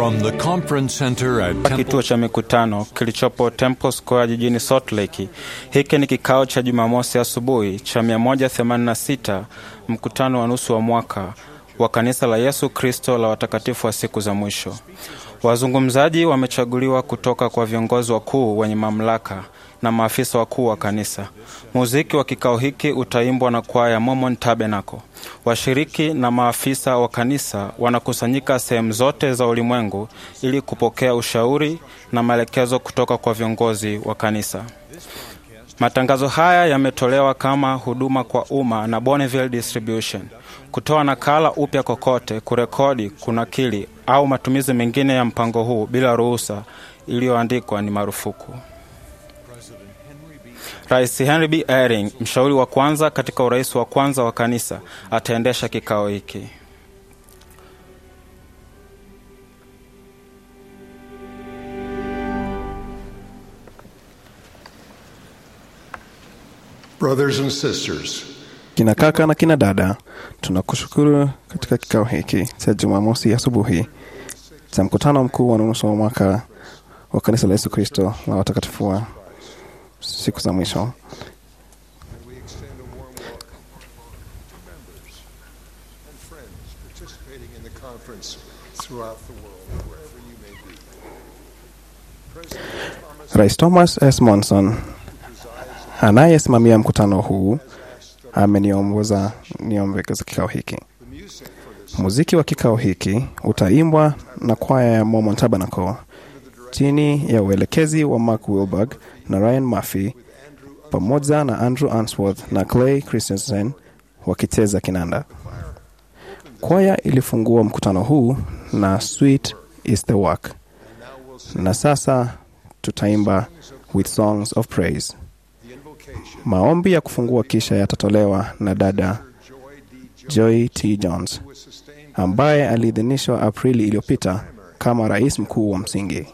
From the conference center at kituo Temple cha mikutano kilichopo Temple Square jijini Salt Lake. Hiki ni kikao cha Jumamosi asubuhi cha 186 mkutano wa nusu wa mwaka wa kanisa la Yesu Kristo la watakatifu wa siku za mwisho. Wazungumzaji wamechaguliwa kutoka kwa viongozi wakuu wenye mamlaka na maafisa wakuu wa kanisa. Muziki wa kikao hiki utaimbwa na kwaya Mormon Tabernacle. Washiriki na maafisa wa kanisa wanakusanyika sehemu zote za ulimwengu ili kupokea ushauri na maelekezo kutoka kwa viongozi wa kanisa. Matangazo haya yametolewa kama huduma kwa umma na Bonneville Distribution. Kutoa nakala upya kokote, kurekodi, kunakili au matumizi mengine ya mpango huu bila ruhusa iliyoandikwa ni marufuku. Rais Henry B. Eyring, mshauri wa kwanza katika urais wa kwanza wa kanisa, ataendesha kikao hiki. Brothers and sisters, Kina kaka na kina dada, tunakushukuru katika kikao hiki cha Jumamosi asubuhi cha mkutano mkuu wa nusu wa mwaka wa kanisa la Yesu Kristo la watakatifu wa siku za mwisho. we extend a warm welcome to members and friends participating in the conference throughout the world, wherever you may be. President Thomas Rais Thomas S. Monson anayesimamia mkutano huu ameniongoza niombe katika kikao hiki. the music for this Muziki wa kikao hiki utaimbwa na kwaya ya Mormon Tabernacle chini ya uelekezi wa Mark Wilberg na Ryan Murphy pamoja na Andrew Answorth na Clay Christensen wakicheza kinanda. Kwaya ilifungua mkutano huu na Sweet is the Work, na sasa tutaimba with songs of praise. the invocation Maombi ya kufungua kisha yatatolewa na dada Joy D. Joy T. Jones was sustained ambaye aliidhinishwa Aprili iliyopita kama rais mkuu wa msingi.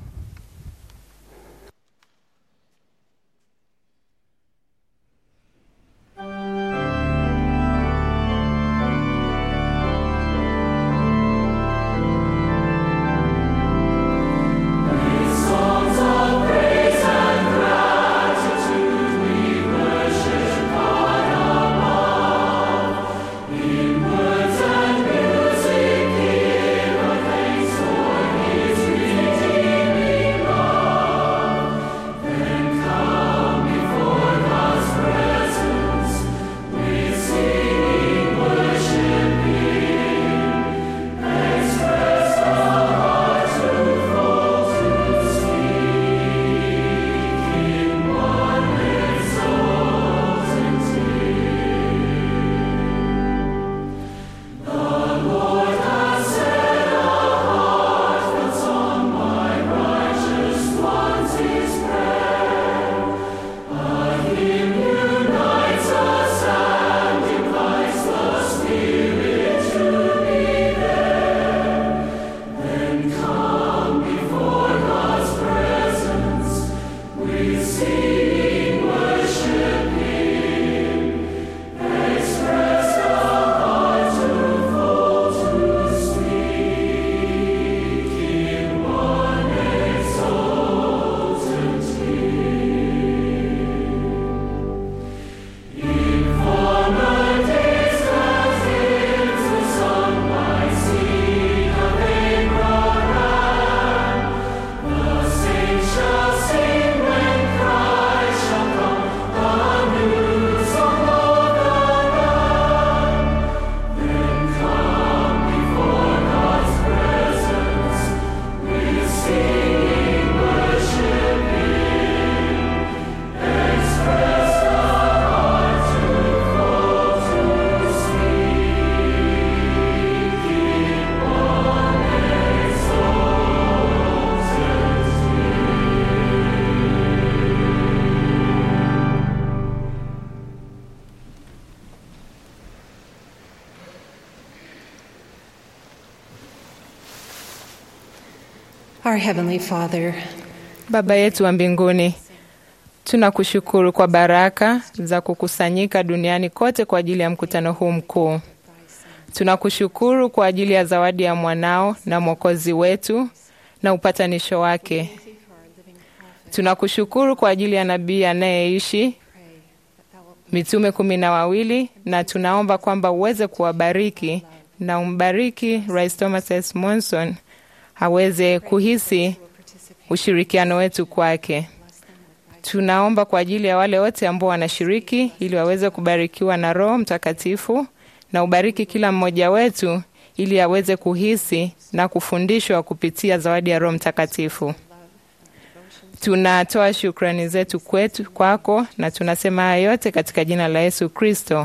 Our Heavenly Father, Baba yetu wa mbinguni, tunakushukuru kwa baraka za kukusanyika duniani kote kwa ajili ya mkutano huu mkuu. Tunakushukuru kwa ajili ya zawadi ya mwanao na mwokozi wetu na upatanisho wake. Tunakushukuru kwa ajili ya nabii anayeishi mitume kumi na wawili, na tunaomba kwamba uweze kuwabariki na umbariki Rais Thomas S. Monson aweze kuhisi ushirikiano wetu kwake. Tunaomba kwa ajili ya wale wote ambao wanashiriki ili waweze kubarikiwa na Roho Mtakatifu, na ubariki kila mmoja wetu ili aweze kuhisi na kufundishwa kupitia zawadi ya Roho Mtakatifu. Tunatoa shukrani zetu kwetu kwako, na tunasema haya yote katika jina la Yesu Kristo.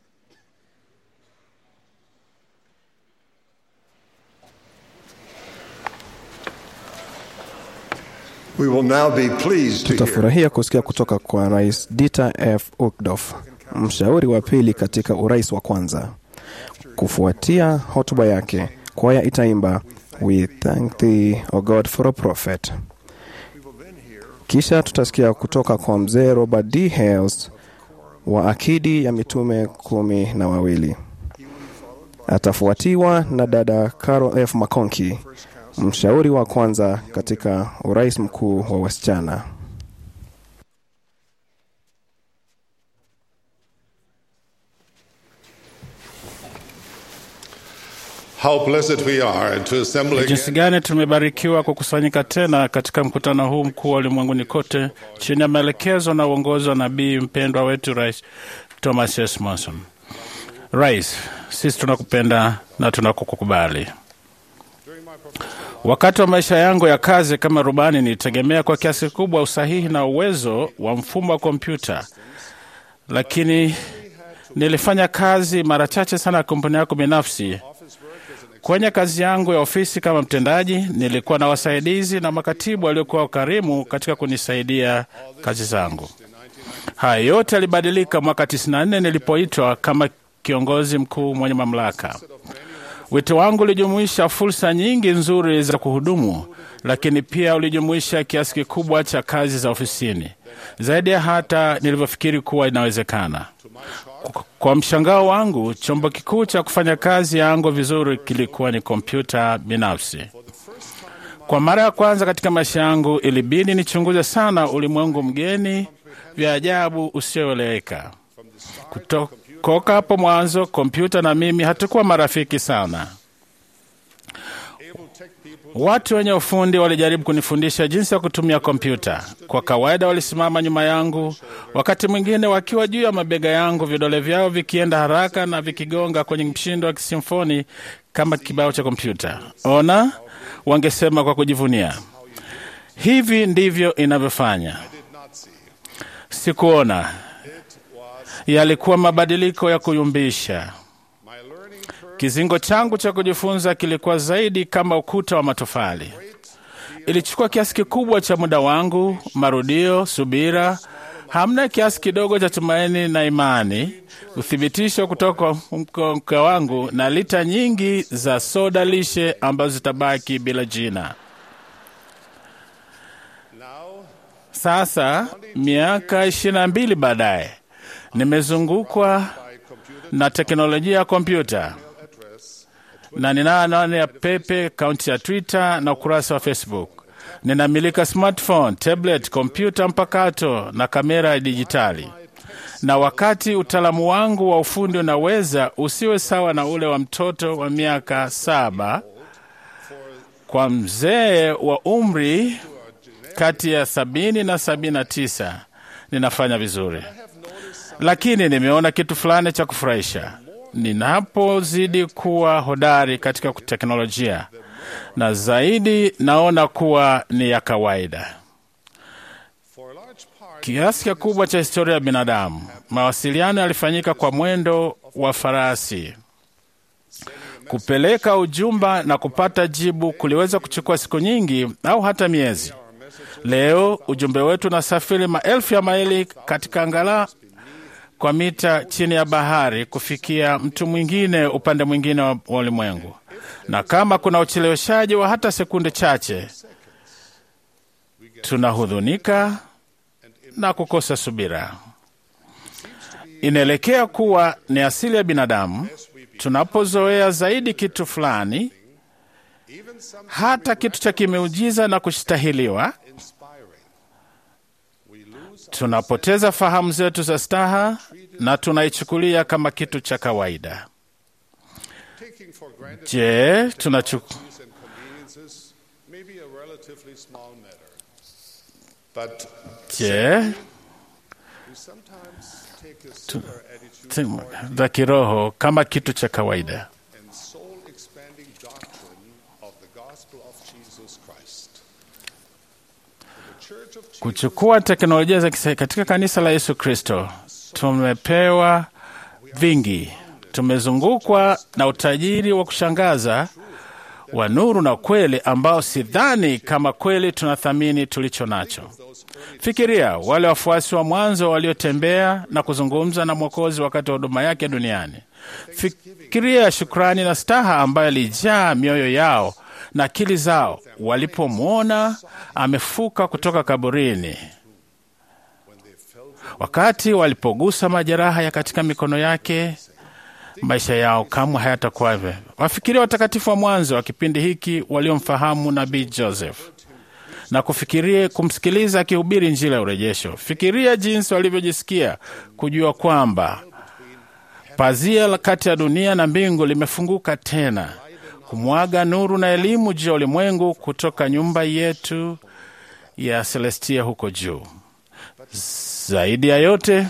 We will now be pleased to hear Tutafurahia kusikia kutoka kwa Rais Dieter F. Uchtdorf, mshauri wa pili katika urais wa kwanza. Kufuatia hotuba yake, kwaya itaimba We thank thee, O God, for a prophet. Kisha tutasikia kutoka kwa mzee Robert D. Hales wa akidi ya mitume kumi na wawili. Atafuatiwa na dada Carol F. McConkie, mshauri wa kwanza katika urais mkuu wa wasichana. How blessed we are to assemble Jinsi again gani tumebarikiwa kukusanyika tena katika mkutano huu mkuu wa ulimwenguni kote chini ya maelekezo na uongozi wa nabii mpendwa wetu Rais Thomas S. Monson. Rais, sisi tunakupenda na tunakukubali. Wakati wa maisha yangu ya kazi kama rubani, nilitegemea kwa kiasi kikubwa usahihi na uwezo wa mfumo wa kompyuta, lakini nilifanya kazi mara chache sana ya kampuni yako binafsi. Kwenye kazi yangu ya ofisi kama mtendaji, nilikuwa na wasaidizi na makatibu waliokuwa wakarimu katika kunisaidia kazi zangu. Haya yote yalibadilika mwaka 94 nilipoitwa kama kiongozi mkuu mwenye mamlaka. Wito wangu ulijumuisha fursa nyingi nzuri za kuhudumu, lakini pia ulijumuisha kiasi kikubwa cha kazi za ofisini, zaidi ya hata nilivyofikiri kuwa inawezekana. Kwa- Kwa mshangao wangu, chombo kikuu cha kufanya kazi yangu vizuri kilikuwa ni kompyuta binafsi. Kwa mara ya kwanza katika maisha yangu, ilibidi nichunguze sana ulimwengu mgeni vya ajabu usioeleweka. Kutoka hapo mwanzo, kompyuta na mimi hatukuwa marafiki sana. Watu wenye ufundi walijaribu kunifundisha jinsi ya kutumia kompyuta. Kwa kawaida walisimama nyuma yangu, wakati mwingine wakiwa juu ya mabega yangu, vidole vyao vikienda haraka na vikigonga kwenye mshindo wa kisimfoni kama kibao cha kompyuta. Ona, wangesema kwa kujivunia, hivi ndivyo inavyofanya. Sikuona, yalikuwa mabadiliko ya kuyumbisha. Kizingo changu cha kujifunza kilikuwa zaidi kama ukuta wa matofali. Ilichukua kiasi kikubwa cha muda wangu, marudio, subira, hamna kiasi kidogo cha tumaini na imani, uthibitisho kutoka kwa mke wangu na lita nyingi za soda lishe ambazo zitabaki bila jina. Sasa miaka ishirini na mbili baadaye, nimezungukwa na teknolojia ya kompyuta na ninayo anwani ya pepe, akaunti ya Twitter na ukurasa wa Facebook. Ninamilika smartphone, tablet, kompyuta mpakato na kamera ya dijitali. Na wakati utaalamu wangu wa ufundi unaweza usiwe sawa na ule wa mtoto wa miaka saba, kwa mzee wa umri kati ya sabini na sabini na tisa ninafanya vizuri, lakini nimeona kitu fulani cha kufurahisha ninapozidi kuwa hodari katika teknolojia, na zaidi naona kuwa ni ya kawaida. Kiasi kikubwa cha historia ya binadamu, mawasiliano yalifanyika kwa mwendo wa farasi. Kupeleka ujumba na kupata jibu kuliweza kuchukua siku nyingi au hata miezi. Leo ujumbe wetu unasafiri maelfu ya maili katika angala kwa mita chini ya bahari kufikia mtu mwingine upande mwingine wa ulimwengu, na kama kuna ucheleweshaji wa hata sekunde chache, tunahudhunika na kukosa subira. Inaelekea kuwa ni asili ya binadamu tunapozoea zaidi kitu fulani, hata kitu cha kimeujiza na kustahiliwa, tunapoteza fahamu zetu za staha na tunaichukulia kama kitu cha kawaida. Je, tunachu je tu- tu- za kiroho kama kitu cha kawaida. and soul expanding doctrine of the gospel of Jesus Christ. The Church of Jesus Kuchukua teknolojia za kisa katika kanisa la Yesu Kristo, tumepewa vingi, tumezungukwa na utajiri wa kushangaza wa nuru na kweli ambao sidhani kama kweli tunathamini tulicho nacho. Fikiria wale wafuasi wa mwanzo waliotembea na kuzungumza na Mwokozi wakati wa huduma yake duniani. Fikiria shukrani na staha ambayo ilijaa mioyo yao na akili zao walipomwona amefuka kutoka kaburini, wakati walipogusa majeraha ya katika mikono yake maisha yao kamwe hayatakuwa hivyo. Wafikiria watakatifu wa mwanzo wa kipindi hiki waliomfahamu nabii Joseph na kufikiria kumsikiliza akihubiri Injili ya urejesho. Fikiria jinsi walivyojisikia kujua kwamba pazia la kati ya dunia na mbingu limefunguka tena, kumwaga nuru na elimu juu ya ulimwengu kutoka nyumba yetu ya Celestia huko juu. Zaidi ya yote,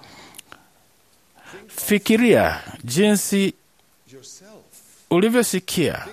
fikiria jinsi ulivyosikia,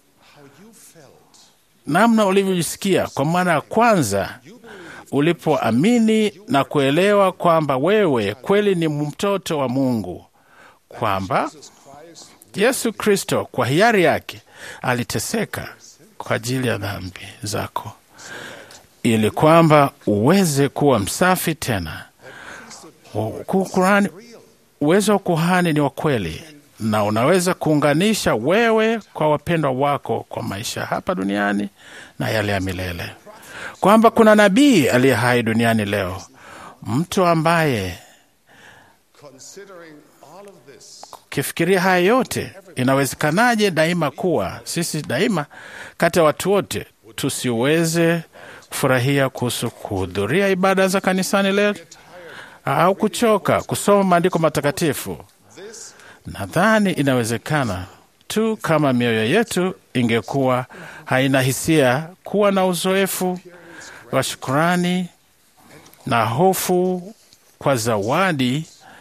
namna ulivyojisikia kwa mara ya kwanza ulipoamini na kuelewa kwamba wewe kweli ni mtoto wa Mungu, kwamba Yesu Kristo kwa hiari yake aliteseka kwa ajili ya dhambi zako ili kwamba uweze kuwa msafi tena. Kukurani, uwezo wa kuhani ni wa kweli na unaweza kuunganisha wewe kwa wapendwa wako kwa maisha hapa duniani na yale ya milele, kwamba kuna nabii aliye hai duniani leo, mtu ambaye considering all of this ukifikiria haya yote, inawezekanaje daima kuwa sisi daima kati ya watu wote tusiweze kufurahia kuhusu kuhudhuria ibada za kanisani leo au kuchoka kusoma maandiko matakatifu? Nadhani inawezekana tu kama mioyo yetu ingekuwa haina hisia, kuwa na uzoefu wa shukurani na hofu kwa zawadi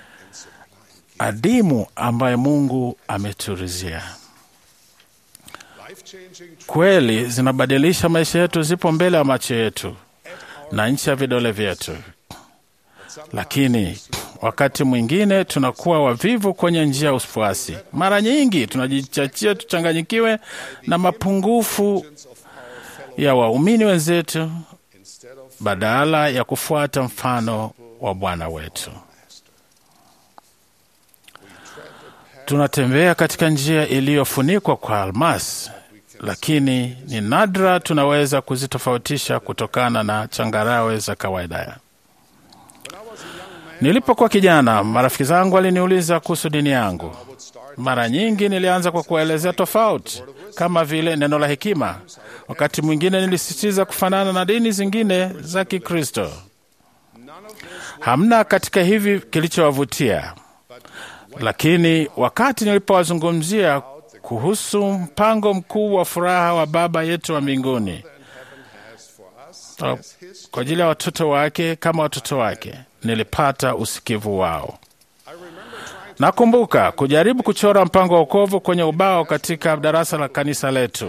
adimu ambayo Mungu ameturizia. Kweli zinabadilisha maisha yetu, zipo mbele ya macho yetu na nchi ya vidole vyetu, lakini wakati mwingine tunakuwa wavivu kwenye njia ya ufuasi. Mara nyingi tunajichachia tuchanganyikiwe na mapungufu ya waumini wenzetu badala ya kufuata mfano wa Bwana wetu. Tunatembea katika njia iliyofunikwa kwa almasi, lakini ni nadra tunaweza kuzitofautisha kutokana na changarawe za kawaida. Nilipokuwa kijana, marafiki zangu waliniuliza kuhusu dini yangu. Mara nyingi nilianza kwa kuwaelezea tofauti, kama vile neno la hekima. Wakati mwingine nilisisitiza kufanana na dini zingine za Kikristo. Hamna katika hivi kilichowavutia, lakini wakati nilipowazungumzia kuhusu mpango mkuu wa furaha wa Baba yetu wa mbinguni kwa ajili ya watoto wake kama watoto wake, nilipata usikivu wao. Nakumbuka kujaribu kuchora mpango wa wokovu kwenye ubao katika darasa la kanisa letu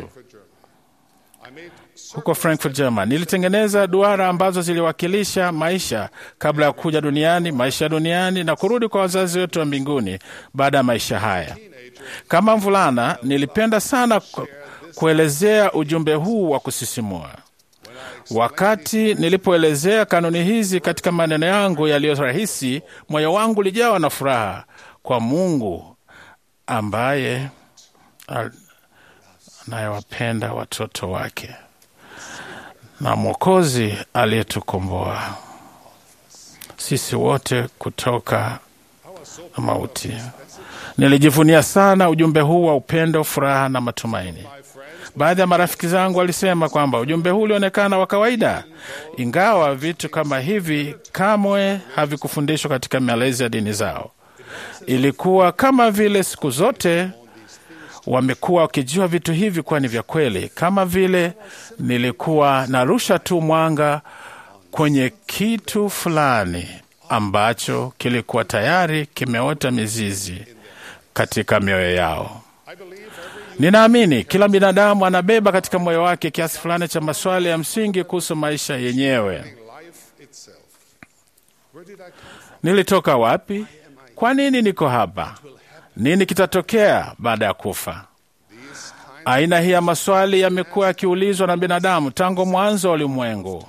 huko Frankfurt, German. Nilitengeneza duara ambazo ziliwakilisha maisha kabla ya kuja duniani, maisha ya duniani na kurudi kwa wazazi wetu wa mbinguni baada ya maisha haya. Kama mvulana, nilipenda sana ku- kuelezea ujumbe huu wa kusisimua. Wakati nilipoelezea kanuni hizi katika maneno yangu yaliyo rahisi, moyo wangu ulijawa na furaha kwa Mungu ambaye al- anayewapenda watoto wake na Mwokozi aliyetukomboa sisi wote kutoka mauti. Nilijivunia sana ujumbe huu wa upendo, furaha na matumaini. Baadhi ya marafiki zangu walisema kwamba ujumbe huu ulionekana wa kawaida, ingawa vitu kama hivi kamwe havikufundishwa katika malezi ya dini zao. Ilikuwa kama vile siku zote wamekuwa wakijua vitu hivi kuwa ni vya kweli, kama vile nilikuwa narusha tu mwanga kwenye kitu fulani ambacho kilikuwa tayari kimeota mizizi katika mioyo yao. Ninaamini kila binadamu anabeba katika moyo wake kiasi fulani cha maswali ya msingi kuhusu maisha yenyewe. life itself. Where did I come from? Nilitoka wapi? Kwa nini niko hapa? Nini kitatokea baada ya kufa? Aina hii ya maswali yamekuwa yakiulizwa na binadamu tangu mwanzo wa ulimwengu.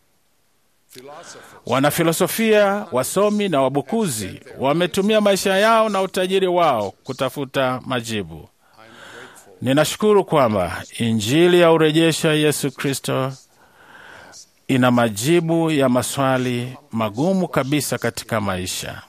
Wanafilosofia, wasomi na wabukuzi wametumia maisha yao na utajiri wao kutafuta majibu. Ninashukuru kwamba Injili ya urejesha Yesu Kristo ina majibu ya maswali magumu kabisa katika maisha.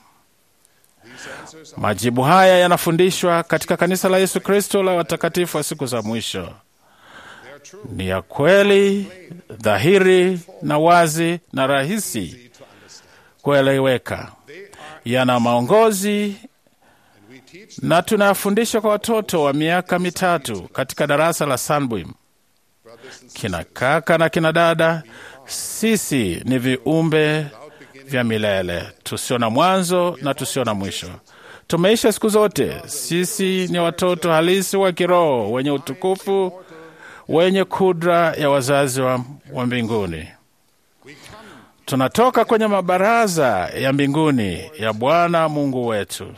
Majibu haya yanafundishwa katika kanisa la Yesu Kristo la watakatifu wa siku za mwisho. Ni ya kweli, dhahiri na wazi na rahisi kueleweka. Yana maongozi na tunayafundisha kwa watoto wa miaka mitatu katika darasa la Sunbeam. Kina kaka na kina dada, sisi ni viumbe vya milele tusio na mwanzo na tusio na mwisho. Tumeisha siku zote. Sisi ni watoto halisi wa kiroho wenye utukufu, wenye kudra ya wazazi wa, wa mbinguni. Tunatoka kwenye mabaraza ya mbinguni ya Bwana Mungu wetu.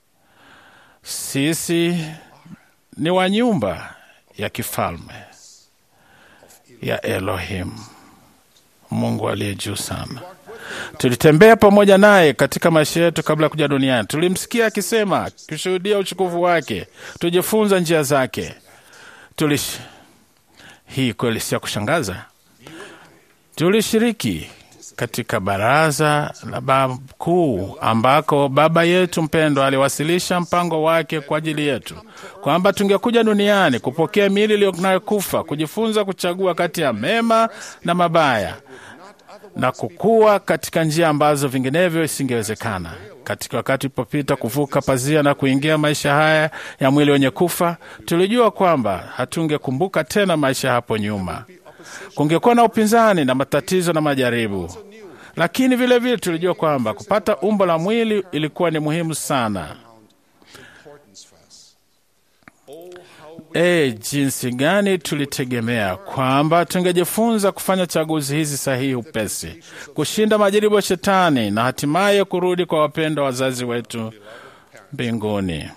Sisi ni wa nyumba ya kifalme ya Elohim, Mungu aliye juu sana. Tulitembea pamoja naye katika maisha yetu kabla ya kuja duniani. Tulimsikia akisema, kushuhudia uchukufu wake, tujifunza njia zake. Tulish... hii kweli si ya kushangaza. Tulishiriki katika baraza la baba kuu ambako baba yetu mpendwa aliwasilisha mpango wake kwa ajili yetu, kwamba tungekuja duniani kupokea miili iliyonayokufa, kujifunza kuchagua kati ya mema na mabaya na kukua katika njia ambazo vinginevyo isingewezekana. Katika wakati ulipopita kuvuka pazia na kuingia maisha haya ya mwili wenye kufa, tulijua kwamba hatungekumbuka tena maisha hapo nyuma. Kungekuwa na upinzani na matatizo na majaribu, lakini vilevile vile tulijua kwamba kupata umbo la mwili ilikuwa ni muhimu sana. E, jinsi gani tulitegemea kwamba tungejifunza kufanya chaguzi hizi sahihi upesi, kushinda majaribu ya Shetani na hatimaye kurudi kwa wapendwa wazazi wetu mbinguni.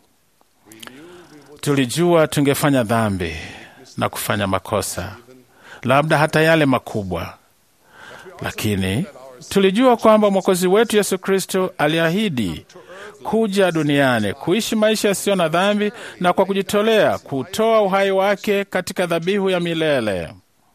Tulijua tungefanya dhambi na kufanya makosa, labda hata yale makubwa, lakini tulijua kwamba Mwokozi wetu Yesu Kristo aliahidi kuja duniani kuishi maisha yasiyo na dhambi na kwa kujitolea kutoa uhai wake katika dhabihu ya milele.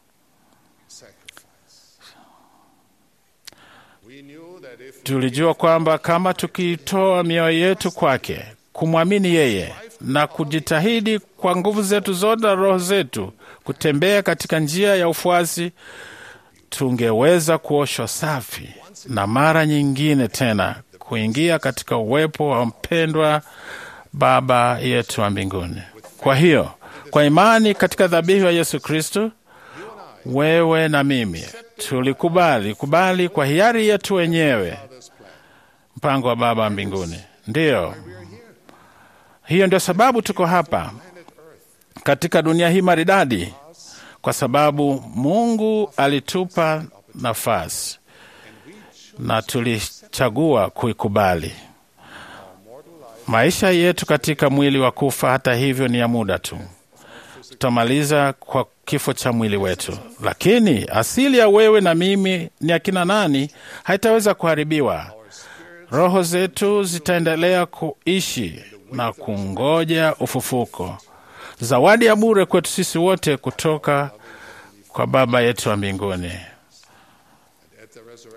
Tulijua kwamba kama tukitoa mioyo yetu kwake, kumwamini yeye na kujitahidi kwa nguvu zetu zote na roho zetu kutembea katika njia ya ufuasi, tungeweza kuoshwa safi na mara nyingine tena kuingia katika uwepo wa mpendwa Baba yetu wa mbinguni. Kwa hiyo, kwa imani katika dhabihu ya Yesu Kristo, wewe na mimi tulikubali kubali kwa hiari yetu wenyewe mpango wa Baba wa mbinguni. Ndiyo, hiyo ndio sababu tuko hapa katika dunia hii maridadi, kwa sababu Mungu alitupa nafasi na tulichagua kuikubali. Maisha yetu katika mwili wa kufa, hata hivyo, ni ya muda tu. Tutamaliza kwa kifo cha mwili wetu, lakini asili ya wewe na mimi ni akina nani haitaweza kuharibiwa. Roho zetu zitaendelea kuishi na kungoja ufufuko, zawadi ya bure kwetu sisi wote kutoka kwa Baba yetu wa mbinguni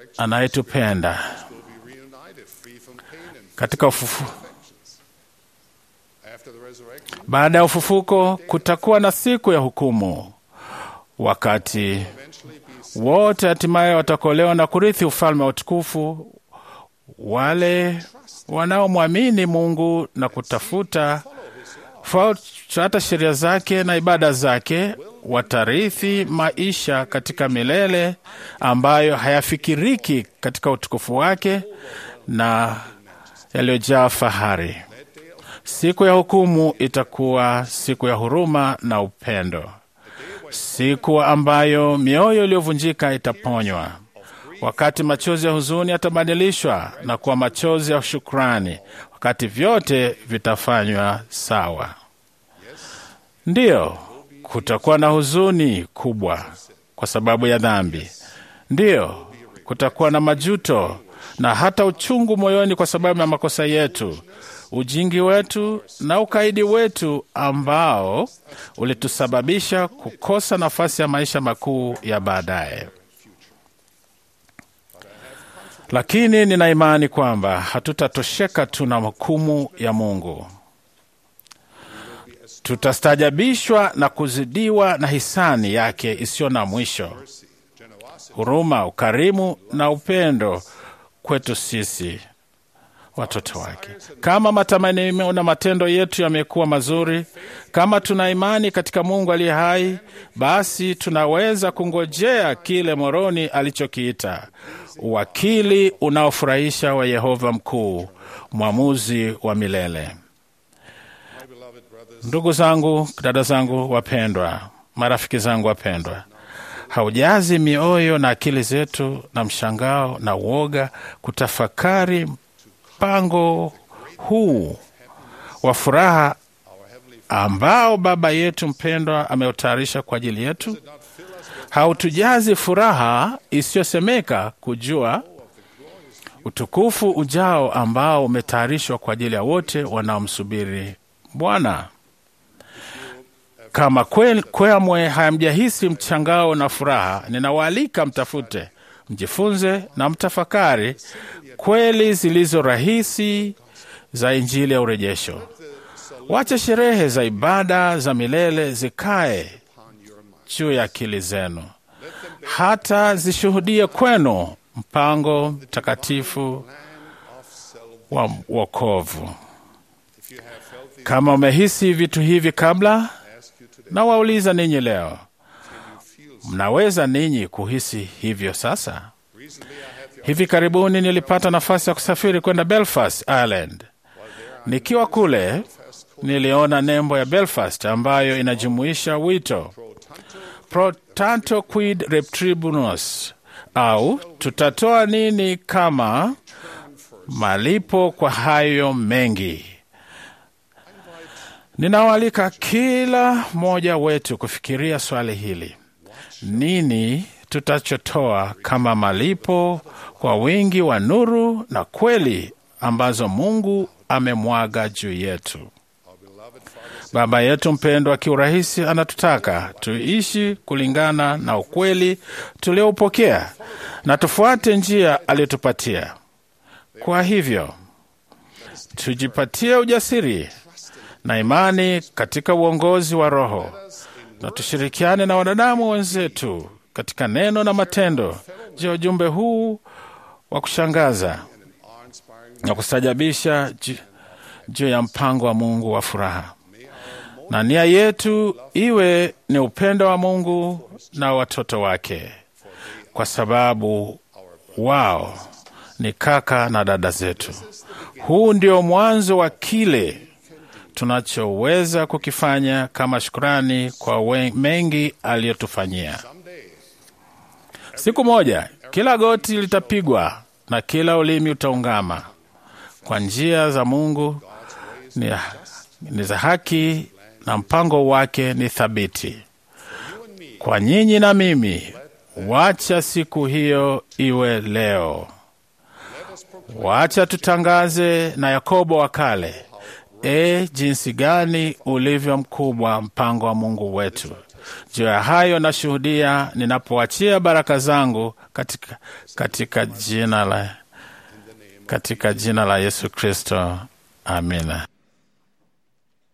anayetupenda katika ufufu After the resurrection, Baada ya ufufuko kutakuwa na siku ya hukumu, wakati wote hatimaye watakolewa na kurithi ufalme wa utukufu, wale wanaomwamini Mungu na kutafuta fuata sheria zake na ibada zake watarithi maisha katika milele ambayo hayafikiriki katika utukufu wake na yaliyojaa fahari. Siku ya hukumu itakuwa siku ya huruma na upendo, siku ambayo mioyo iliyovunjika itaponywa, wakati machozi ya huzuni yatabadilishwa na kuwa machozi ya shukrani, wakati vyote vitafanywa sawa. Ndiyo, kutakuwa na huzuni kubwa kwa sababu ya dhambi. Ndiyo, kutakuwa na majuto na hata uchungu moyoni kwa sababu ya makosa yetu, ujingi wetu na ukaidi wetu ambao ulitusababisha kukosa nafasi ya maisha makuu ya baadaye. Lakini nina imani kwamba hatutatosheka tu na hukumu ya Mungu. Tutastajabishwa na kuzidiwa na hisani yake isiyo na mwisho, huruma, ukarimu na upendo kwetu sisi watoto wake. Kama matamanio na matendo yetu yamekuwa mazuri, kama tuna imani katika Mungu aliye hai, basi tunaweza kungojea kile Moroni alichokiita uwakili unaofurahisha wa Yehova mkuu, mwamuzi wa milele. Ndugu zangu, dada zangu wapendwa, marafiki zangu wapendwa, haujazi mioyo na akili zetu na mshangao na uoga kutafakari mpango huu wa furaha ambao Baba yetu mpendwa ameutayarisha kwa ajili yetu? Hautujazi furaha isiyosemeka kujua utukufu ujao ambao umetayarishwa kwa ajili ya wote wanaomsubiri Bwana. Kama kwe- kwamwe hamjahisi mchangao na furaha, ninawaalika mtafute, mjifunze na mtafakari kweli zilizo rahisi za Injili ya urejesho. Wacha sherehe za ibada za milele zikae juu ya akili zenu, hata zishuhudie kwenu mpango mtakatifu wa wokovu. Kama umehisi vitu hivi kabla, na wauliza ninyi leo, mnaweza ninyi kuhisi hivyo sasa? Hivi karibuni nilipata nafasi ya kusafiri kwenda Belfast, Ireland. Nikiwa kule, niliona nembo ya Belfast ambayo inajumuisha wito pro tanto quid retribunos, au tutatoa nini kama malipo kwa hayo mengi. Ninawaalika kila mmoja wetu kufikiria swali hili: nini tutachotoa kama malipo kwa wingi wa nuru na kweli ambazo Mungu amemwaga juu yetu? Baba yetu mpendwa, kiurahisi anatutaka tuishi kulingana na ukweli tulioupokea na tufuate njia aliyotupatia. Kwa hivyo tujipatie ujasiri na imani katika uongozi wa Roho na tushirikiane na wanadamu wenzetu katika neno na matendo juu ya ujumbe huu wa kushangaza na kustajabisha ju- juu ya mpango wa Mungu wa furaha. Na nia yetu iwe ni upendo wa Mungu na watoto wake, kwa sababu wao ni kaka na dada zetu. Huu ndio mwanzo wa kile tunachoweza kukifanya kama shukrani kwa we- mengi aliyotufanyia. Siku moja kila goti litapigwa na kila ulimi utaungama kwa njia za Mungu ni, ni za haki na mpango wake ni thabiti. Kwa nyinyi na mimi, wacha siku hiyo iwe leo. Wacha tutangaze na Yakobo wa kale, e, jinsi gani ulivyo mkubwa mpango wa Mungu wetu. Juu ya hayo nashuhudia ninapoachia baraka zangu katika, katika jina la katika jina la Yesu Kristo, amina.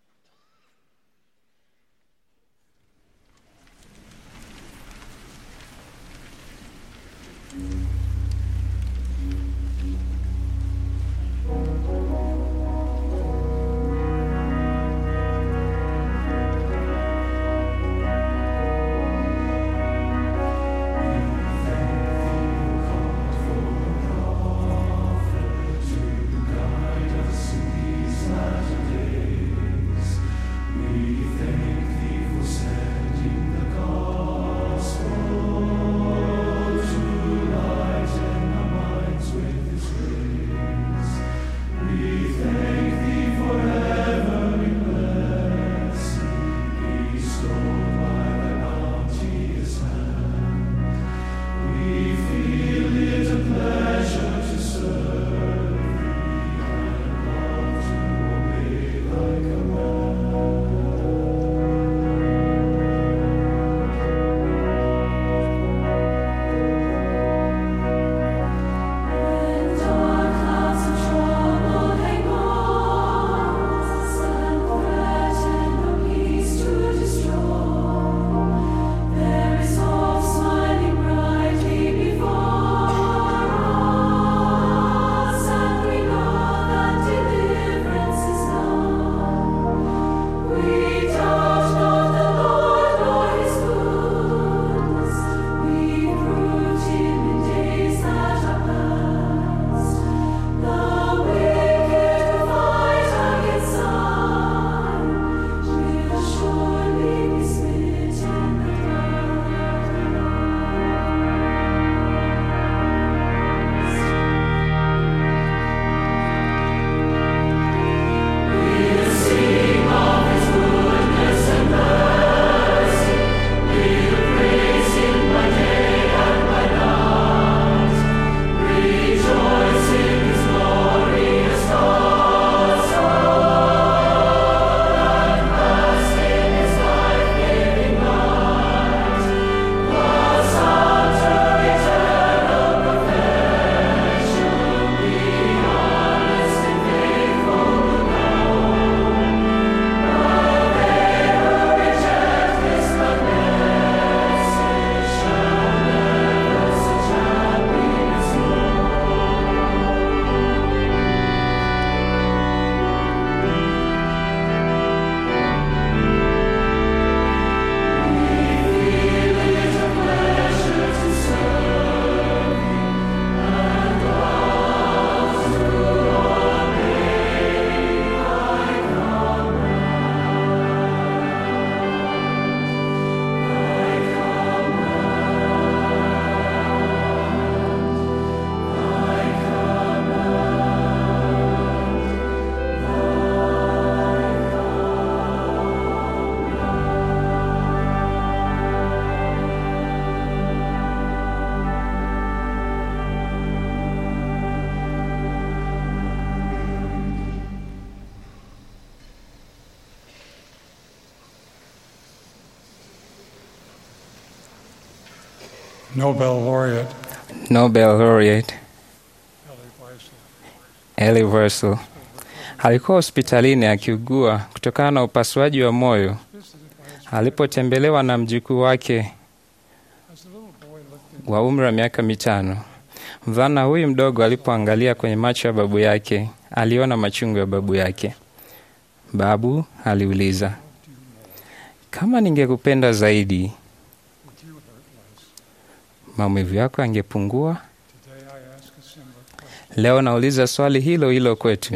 Nobel laureate Nobel laureate Elie Wiesel Elie Wiesel alikuwa hospitalini akiugua kutokana na upasuaji wa moyo alipotembelewa na mjukuu wake as the little boy looked wa umri wa miaka mitano. Mvulana huyu mdogo alipoangalia kwenye macho ya babu yake, aliona machungu ya babu yake. Babu aliuliza, kama ningekupenda zaidi, would you hurt less? maumivu yako yangepungua? Today I ask a similar question. Leo nauliza swali hilo hilo kwetu. If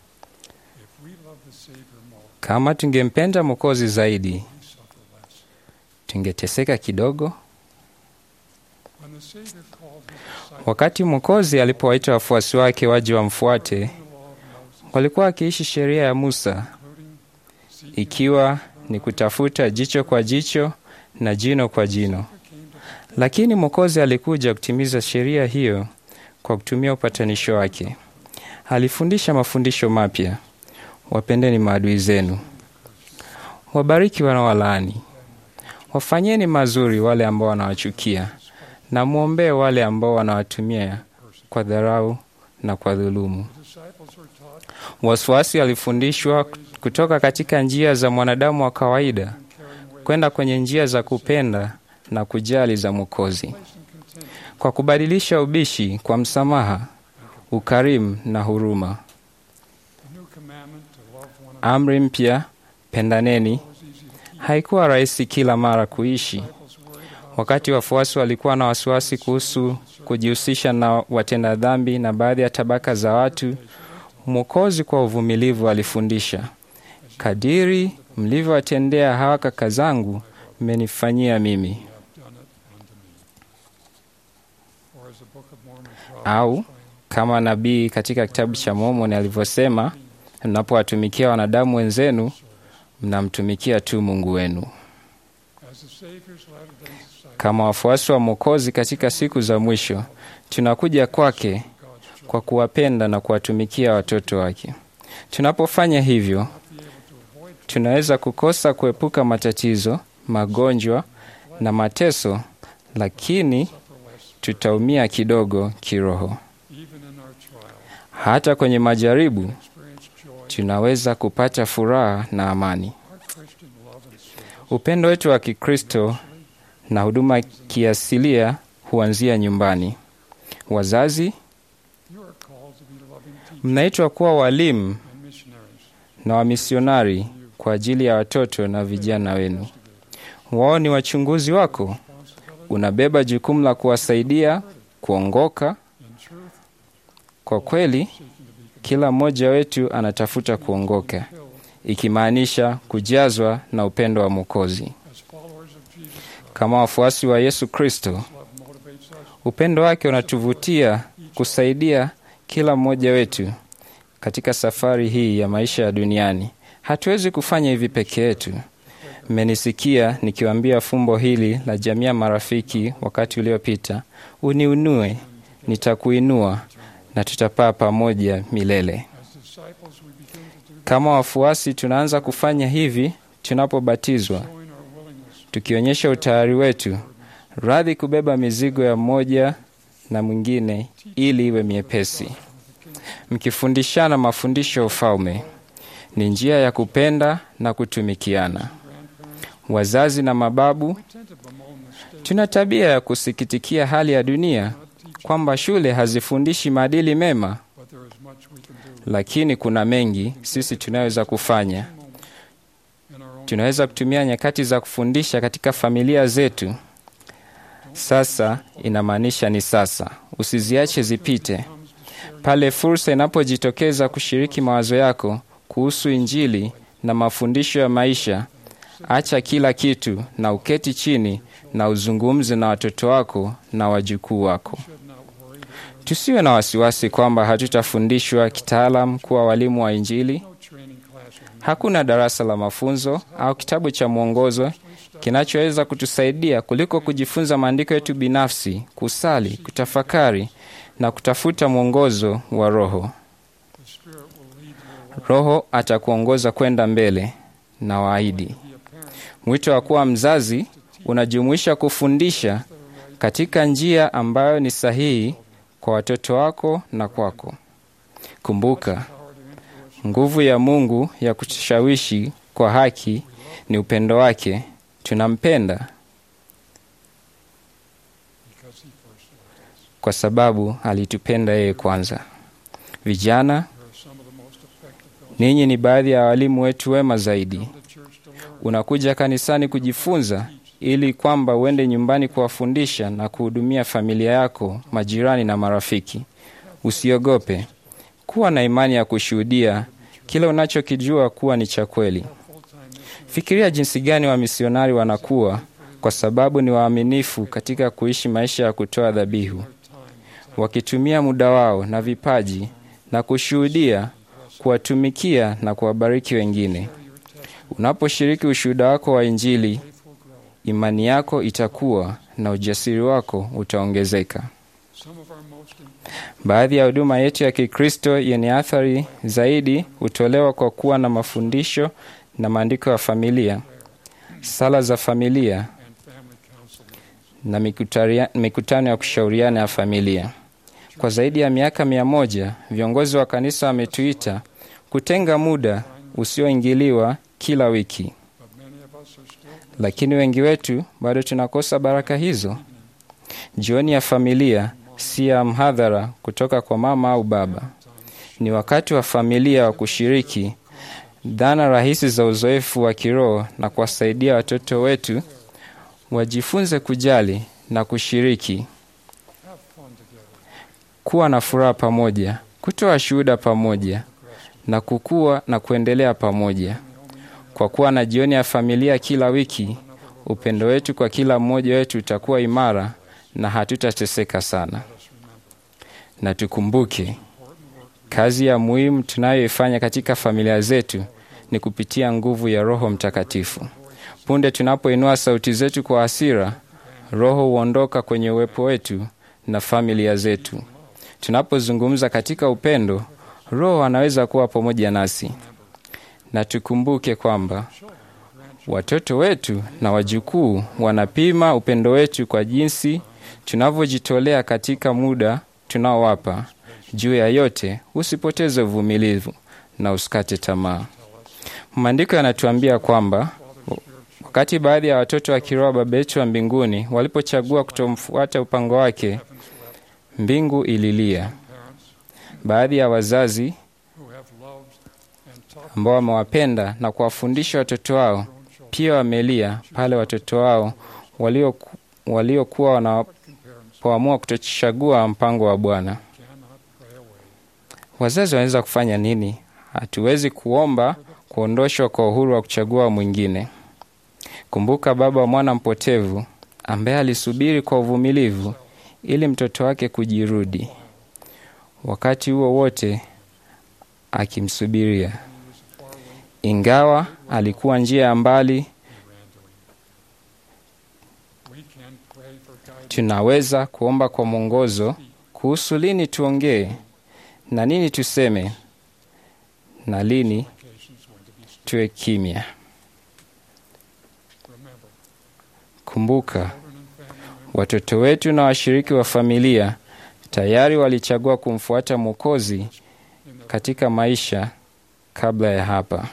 we love the Savior more, Kama tungempenda Mwokozi zaidi, we suffer less. tungeteseka kidogo? When the Savior called his disciples Wakati Mwokozi alipowaita wafuasi wake waje wamfuate, the law of Moses, walikuwa wakiishi sheria ya Musa, including seeking ikiwa ni kutafuta jicho kwa jicho na jino kwa jino. came to Lakini Mwokozi alikuja kutimiza sheria hiyo kwa kutumia upatanisho wake. Alifundisha mafundisho mapya: wapendeni maadui zenu, wabariki wanaowalaani, wafanyeni mazuri wale ambao wanawachukia, na mwombee wale ambao wanawatumia kwa dharau na kwa dhulumu. the disciples were taught Wasiwasi walifundishwa kutoka katika njia za mwanadamu wa kawaida kwenda kwenye njia za kupenda na kujali za Mwokozi, place and content kwa kubadilisha ubishi kwa msamaha, ukarimu na huruma. the new commandment to love one another Amri mpya, pendaneni, was easy to keep. haikuwa rahisi kila mara kuishi. Disciples worried about Wakati wafuasi walikuwa na wasiwasi kuhusu kujihusisha na watenda dhambi na baadhi ya tabaka za watu, Mwokozi kwa uvumilivu alifundisha, kadiri mlivyowatendea hawa kaka zangu, mmenifanyia mimi. have done it unto me. Or as the Book of Mormon proverb Au explains, kama nabii katika kitabu cha Mormoni alivyosema, mnapowatumikia wanadamu wenzenu, mnamtumikia tu Mungu wenu. as the Savior's latter-day disciples, Kama wafuasi wa Mwokozi katika siku za mwisho, tunakuja kwake God's children, kwa kuwapenda na kuwatumikia watoto wake. Tunapofanya hivyo, be able to avoid tunaweza kukosa kuepuka matatizo, magonjwa na mateso, lakini suffer less, tutaumia kidogo kiroho. even in our trial. Hata kwenye majaribu Experience joy. tunaweza kupata furaha na amani. Our Christian love and service Upendo wetu wa Kikristo na huduma kiasilia huanzia nyumbani. Wazazi, You are called to be loving teachers mnaitwa kuwa walimu and missionaries. na wamisionari kwa ajili ya watoto na vijana wenu. Wao ni wachunguzi wako. Responsibility Unabeba jukumu la kuwasaidia kuongoka. in truth, Kwa kweli, seeking to be kila mmoja wetu anatafuta kuongoka, filled ikimaanisha kujazwa na upendo wa Mwokozi. as followers of Jesus Christ. Kama wafuasi wa Yesu Kristo, Love motivates us upendo wake unatuvutia kusaidia kila mmoja wetu katika safari hii ya maisha ya duniani. Hatuwezi kufanya hivi peke yetu. Mmenisikia nikiwaambia fumbo hili la jamii ya marafiki wakati uliopita: uniunue, nitakuinua na tutapaa pamoja milele. as disciples. We begin to do Kama wafuasi, tunaanza kufanya hivi tunapobatizwa, showing our willingness tukionyesha utayari wetu, radhi kubeba mizigo ya mmoja na mwingine ili iwe miepesi, mkifundishana mafundisho ya ufalme. Ni njia ya kupenda na kutumikiana. Wazazi na mababu, We tend to bemoan the state tuna tabia ya kusikitikia hali ya dunia kwamba shule hazifundishi maadili mema, but there is much we can do lakini kuna mengi sisi tunaweza kufanya. in our own Tunaweza kutumia nyakati za kufundisha katika familia zetu. Sasa inamaanisha ni sasa, usiziache zipite. Pale fursa inapojitokeza kushiriki mawazo yako kuhusu Injili na mafundisho ya maisha, acha kila kitu na uketi chini na uzungumze na watoto wako na wajukuu wako. should not worry that Tusiwe na wasiwasi kwamba hatutafundishwa kitaalam kuwa walimu wa Injili. no training classroom Hakuna darasa la mafunzo au kitabu cha mwongozo kinachoweza kutusaidia kuliko kujifunza maandiko yetu binafsi, kusali, kutafakari na kutafuta mwongozo wa Roho. the Spirit will lead your Roho atakuongoza kwenda mbele na waahidi. be a parent Mwito wa kuwa mzazi unajumuisha kufundisha katika njia ambayo ni sahihi kwa watoto wako na kwako. Kumbuka, nguvu ya Mungu ya kushawishi kwa haki ni upendo wake. Tunampenda kwa sababu alitupenda yeye kwanza. Vijana, ninyi ni baadhi ya walimu wetu wema zaidi. Unakuja kanisani kujifunza ili kwamba uende nyumbani kuwafundisha na kuhudumia familia yako, majirani na marafiki. Usiogope, kuwa na imani ya kushuhudia kile unachokijua kuwa ni cha kweli. Fikiria jinsi gani wamisionari wanakuwa kwa sababu ni waaminifu katika kuishi maisha ya kutoa dhabihu, wakitumia muda wao na vipaji na kushuhudia, kuwatumikia na kuwabariki wengine. Unaposhiriki ushuhuda wako wa Injili, imani yako itakuwa na ujasiri wako utaongezeka. Baadhi ya huduma yetu ya Kikristo yenye athari zaidi hutolewa kwa kuwa na mafundisho na maandiko ya familia, sala za familia na mikutaria- mikutano ya kushauriana ya familia. Kwa zaidi ya miaka mia moja viongozi wa kanisa wametuita kutenga muda usioingiliwa kila wiki, lakini wengi wetu bado tunakosa baraka hizo. Jioni ya familia si ya mhadhara kutoka kwa mama au baba. Ni wakati wa familia wa kushiriki dhana rahisi za uzoefu wa kiroho na kuwasaidia watoto wetu wajifunze kujali na kushiriki, kuwa na furaha pamoja, kutoa shuhuda pamoja na kukua na kuendelea pamoja. Kwa kuwa na jioni ya familia kila wiki, upendo wetu kwa kila mmoja wetu utakuwa imara na hatutateseka sana. Na tukumbuke kazi ya muhimu tunayoifanya katika familia zetu ni kupitia nguvu ya Roho Mtakatifu. Punde tunapoinua sauti zetu kwa hasira, Roho huondoka kwenye uwepo wetu na familia zetu. Tunapozungumza katika upendo, Roho anaweza kuwa pamoja nasi. Na tukumbuke kwamba watoto wetu na wajukuu wanapima upendo wetu kwa jinsi tunavyojitolea katika muda tunaowapa. Juu ya yote, usipoteze uvumilivu na usikate tamaa. Maandiko yanatuambia kwamba wakati baadhi ya watoto wa kiroho Baba yetu wa mbinguni walipochagua kutomfuata upango wake, mbingu ililia. Baadhi ya wazazi ambao wamewapenda na kuwafundisha watoto wao pia wamelia pale watoto wao walioku- waliokuwa wanapoamua kutochagua mpango wa Bwana. Wazazi wanaweza kufanya nini? Hatuwezi kuomba kuondoshwa kwa uhuru wa kuchagua mwingine. Kumbuka baba wa mwana mpotevu ambaye alisubiri kwa uvumilivu ili mtoto wake kujirudi, wakati huo wote akimsubiria, ingawa alikuwa njia ya mbali. Tunaweza kuomba kwa mwongozo kuhusu lini tuongee na nini tuseme na lini tuwe kimya. Kumbuka, watoto wetu na washiriki wa familia tayari walichagua kumfuata Mwokozi katika maisha kabla ya hapa.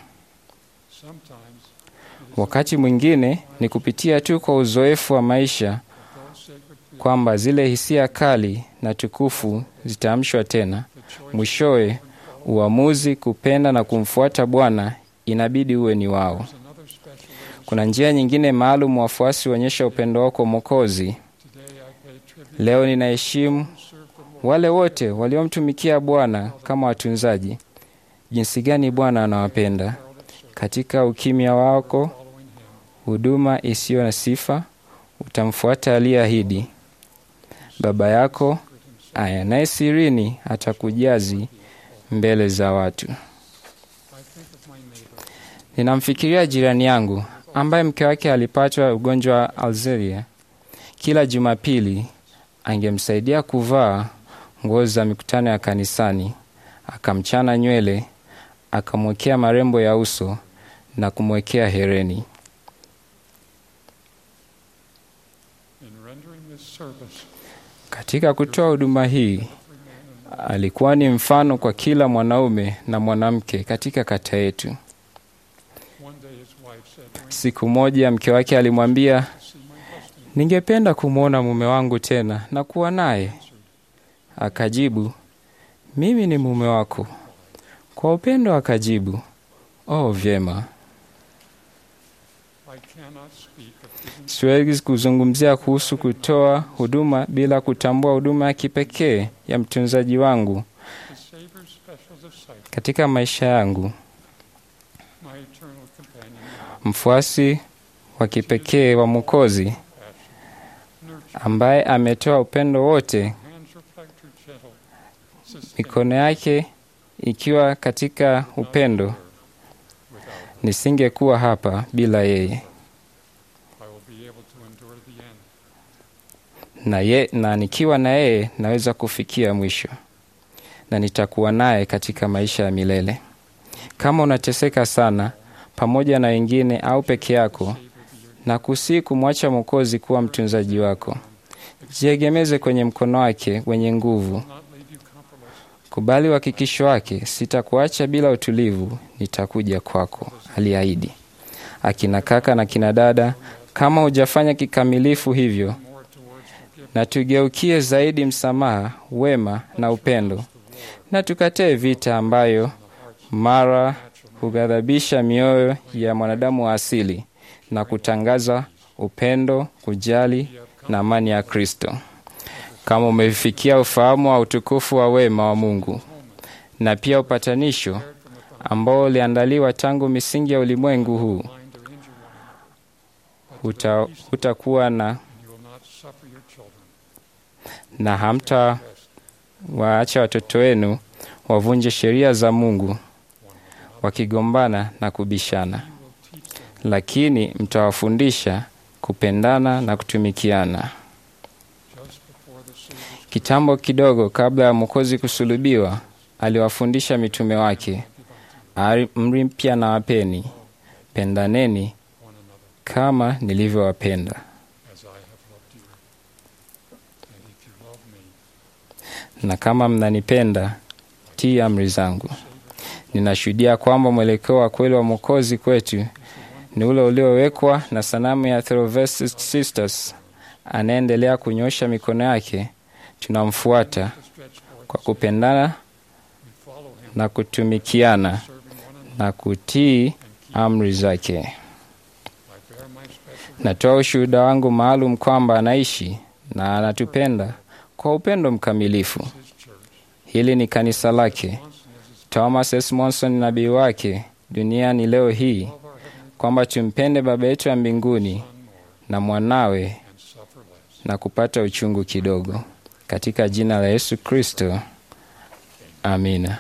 Wakati mwingine ni kupitia tu kwa uzoefu wa maisha kwamba zile hisia kali na tukufu zitaamshwa tena. Mwishowe, uamuzi kupenda na kumfuata Bwana inabidi uwe ni wao. Kuna njia nyingine maalum wafuasi huonyesha upendo wao kwa Mwokozi. Leo ninaheshimu wale wote waliomtumikia Bwana kama watunzaji. Jinsi gani Bwana anawapenda! Katika ukimya wako, huduma isiyo na sifa, utamfuata aliyeahidi. Baba yako ayanaye sirini atakujazi mbele za watu. Ninamfikiria jirani yangu ambaye mke wake alipatwa ugonjwa wa Alzheimer. Kila Jumapili angemsaidia kuvaa nguo za mikutano ya kanisani, akamchana nywele, akamwekea marembo ya uso na kumwekea hereni. service. Katika kutoa huduma hii alikuwa ni mfano kwa kila mwanaume na mwanamke katika kata yetu. One day his wife said, "Ring, Siku moja mke wake alimwambia, ningependa kumwona mume wangu tena na kuwa naye. Akajibu, mimi ni mume wako. Kwa upendo akajibu, oh, vyema. I cannot speak of giving Siwezi kuzungumzia kuhusu kutoa huduma bila kutambua huduma ya kipekee ya mtunzaji wangu the Savior's special disciple, katika maisha yangu, my eternal companion, mfuasi wa kipekee wa Mwokozi nurture, ambaye ametoa upendo wote, hands reflect her gentle, sustain mikono yake ikiwa katika upendo. without. Nisingekuwa hapa bila yeye, I will be able to endure the end. na, ye, na nikiwa na yeye naweza kufikia mwisho, na nitakuwa naye katika maisha ya milele. Kama unateseka sana pamoja na wengine au peke yako, na kusii kumwacha Mwokozi kuwa mtunzaji wako, jiegemeze kwenye mkono wake wenye nguvu. Not leave you compromised. Kubali uhakikisho wake, sitakuacha bila utulivu, nitakuja kwako, aliahidi. Akina kaka na kina dada, kama hujafanya kikamilifu hivyo, More towards forgiveness. na tugeukie zaidi msamaha, wema na upendo, na tukatae vita ambayo mara hughadhabisha mioyo ya mwanadamu wa asili na kutangaza upendo, kujali na amani ya Kristo. Kama umefikia ufahamu wa utukufu wa wema wa Mungu na pia upatanisho ambao uliandaliwa tangu misingi ya ulimwengu huu, Mind or injure one, huta- hutakuwa na and you will not suffer your children. na hamta waacha watoto wenu wavunje sheria za Mungu wakigombana na kubishana, lakini mtawafundisha kupendana na kutumikiana. Just before the Savior's Kitambo kidogo kabla ya Mwokozi kusulubiwa, aliwafundisha mitume wake, amri mpya na wapeni, pendaneni one another kama nilivyowapenda. as I have loved you. And if you love me, na kama mnanipenda, tii amri zangu. Ninashuhudia kwamba mwelekeo wa kweli wa Mwokozi kwetu ni ule uliowekwa na sanamu ya Therovest Sisters. Anaendelea kunyosha mikono yake, tunamfuata to stretch forth, kwa kupendana we follow him, na kutumikiana serving one another. na kutii amri zake. I bear my special Natoa ushuhuda wangu maalum kwamba anaishi na anatupenda kwa upendo mkamilifu. his church. Hili ni kanisa lake. Johnson is his Thomas S. Monson nabii wake duniani leo hii love our heavenly kwamba tumpende Baba yetu ya mbinguni Son more na mwanawe and suffer less. na kupata uchungu kidogo, katika jina la Yesu Kristo, amina.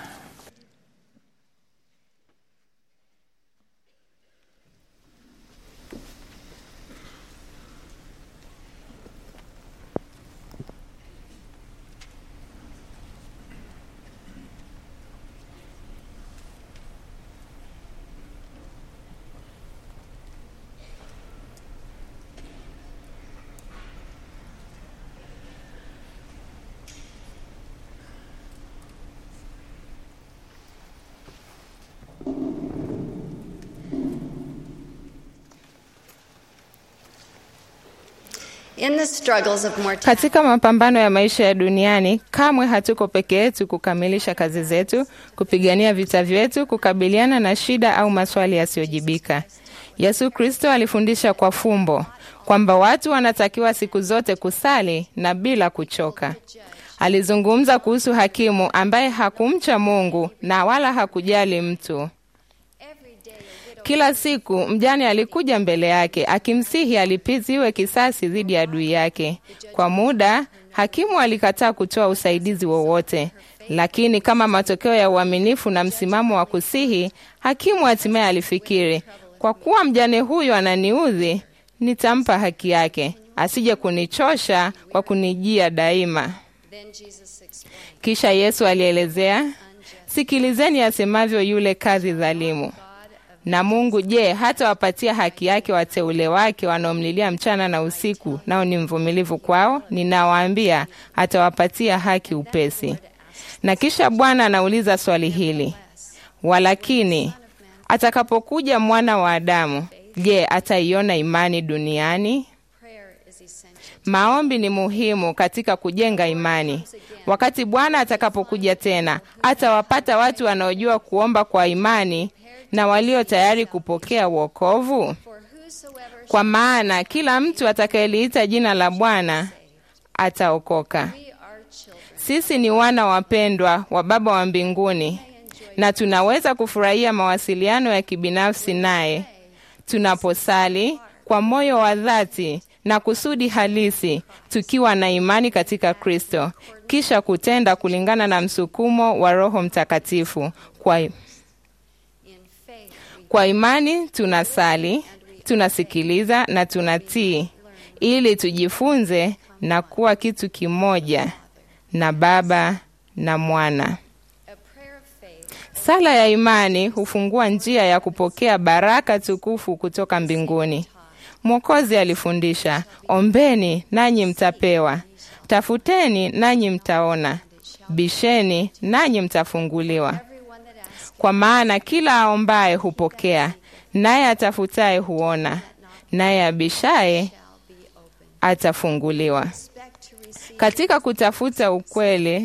In the struggles of mortality, Katika mapambano ya maisha ya duniani, kamwe hatuko peke yetu kukamilisha kazi zetu, kupigania vita vyetu, kukabiliana na shida au maswali yasiyojibika. Yesu Kristo alifundisha kwa fumbo kwamba watu wanatakiwa siku zote kusali na bila kuchoka. Alizungumza kuhusu hakimu ambaye hakumcha Mungu na wala hakujali mtu. every day a widow Kila siku mjane alikuja mbele yake akimsihi alipiziwe kisasi dhidi ya adui yake. Kwa muda hakimu alikataa kutoa usaidizi wowote, lakini kama matokeo ya uaminifu na msimamo wa kusihi, hakimu hatimaye alifikiri, kwa kuwa mjane huyu ananiudhi, nitampa haki yake, asije kunichosha kwa kunijia daima. Then Jesus explained, Kisha Yesu alielezea, sikilizeni asemavyo yule kadhi dhalimu. God of Na Mungu je, hata wapatia haki yake wateule wake wanaomlilia mchana na usiku, nao ni mvumilivu kwao? Ninawaambia, atawapatia haki upesi. Na kisha Bwana anauliza swali hili, walakini atakapokuja mwana wa Adamu, je, ataiona imani duniani? Maombi ni muhimu katika kujenga imani. Wakati Bwana atakapokuja tena, atawapata watu wanaojua kuomba kwa imani na walio tayari kupokea wokovu? Kwa maana kila mtu atakayeliita jina la Bwana ataokoka. Sisi ni wana wapendwa wa Baba wa mbinguni na tunaweza kufurahia mawasiliano ya kibinafsi naye tunaposali kwa moyo wa dhati na kusudi halisi, tukiwa na imani katika Kristo, kisha kutenda kulingana na msukumo wa Roho Mtakatifu. Kwa, kwa imani tunasali, tunasikiliza na tunatii, ili tujifunze na kuwa kitu kimoja na Baba na Mwana. Sala ya imani hufungua njia ya kupokea baraka tukufu kutoka mbinguni. Mwokozi alifundisha, ombeni nanyi mtapewa, tafuteni nanyi mtaona, bisheni nanyi mtafunguliwa. Kwa maana kila aombaye hupokea, naye atafutaye huona, naye abishaye atafunguliwa. Katika kutafuta ukweli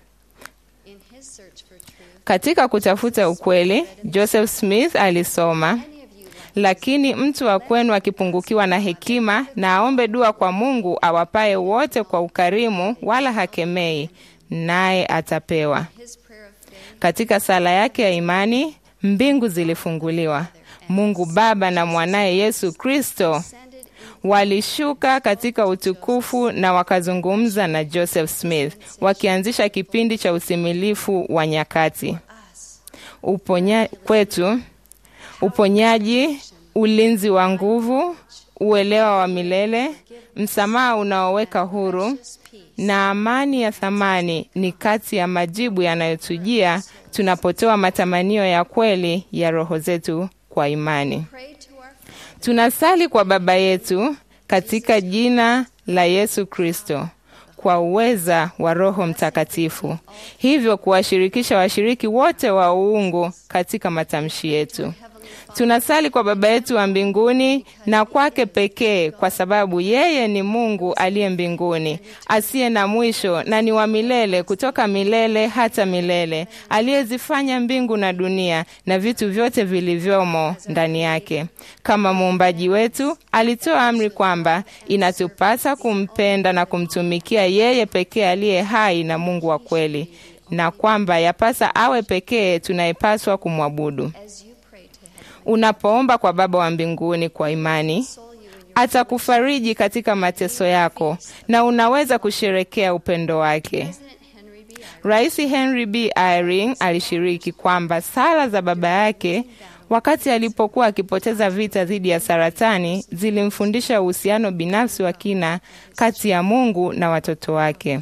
katika kutafuta ukweli, Joseph Smith alisoma, lakini mtu wa kwenu akipungukiwa na hekima, na aombe dua kwa Mungu awapaye wote kwa ukarimu, wala hakemei, naye atapewa. Katika sala yake ya imani, mbingu zilifunguliwa. Mungu Baba na mwanaye Yesu Kristo walishuka katika utukufu na wakazungumza na Joseph Smith, wakianzisha kipindi cha usimilifu wa nyakati. Uponya kwetu, uponyaji, ulinzi wa nguvu, uelewa wa milele, msamaha unaoweka huru na amani ya thamani ni kati ya majibu yanayotujia tunapotoa matamanio ya kweli ya roho zetu kwa imani. Tunasali kwa Baba yetu katika jina la Yesu Kristo kwa uweza wa Roho Mtakatifu, hivyo kuwashirikisha washiriki wote wa uungu katika matamshi yetu. Tunasali kwa Baba yetu wa mbinguni na kwake pekee, kwa sababu yeye ni Mungu aliye mbinguni, asiye na mwisho na ni wa milele, kutoka milele hata milele, aliyezifanya mbingu na dunia na vitu vyote vilivyomo ndani yake. Kama muumbaji wetu, alitoa amri kwamba inatupasa kumpenda na kumtumikia yeye pekee aliye hai na Mungu wa kweli, na kwamba yapasa awe pekee tunayepaswa kumwabudu. Unapoomba kwa Baba wa mbinguni kwa imani, atakufariji katika mateso yako na unaweza kusherekea upendo wake. Rais Henry B. Eyring alishiriki kwamba sala za baba yake wakati alipokuwa akipoteza vita dhidi ya saratani zilimfundisha uhusiano binafsi wa kina kati ya Mungu na watoto wake.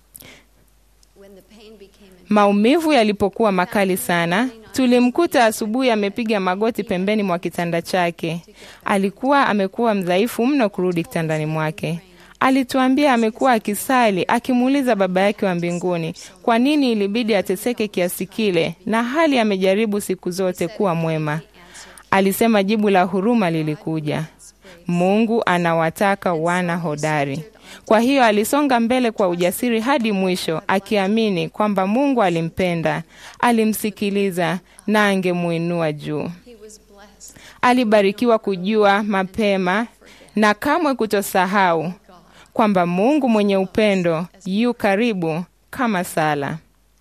Maumivu yalipokuwa makali sana, tulimkuta asubuhi amepiga magoti pembeni mwa kitanda chake. Alikuwa amekuwa mdhaifu mno kurudi kitandani mwake. Alituambia amekuwa akisali akimuuliza Baba yake wa mbinguni kwa nini ilibidi ateseke kiasi kile, na hali amejaribu siku zote kuwa mwema. Alisema jibu la huruma lilikuja, Mungu anawataka wana hodari. Kwa hiyo alisonga mbele kwa ujasiri hadi mwisho, akiamini kwamba Mungu alimpenda, alimsikiliza na angemuinua juu. Alibarikiwa kujua mapema na kamwe kutosahau kwamba Mungu mwenye upendo yu karibu kama sala.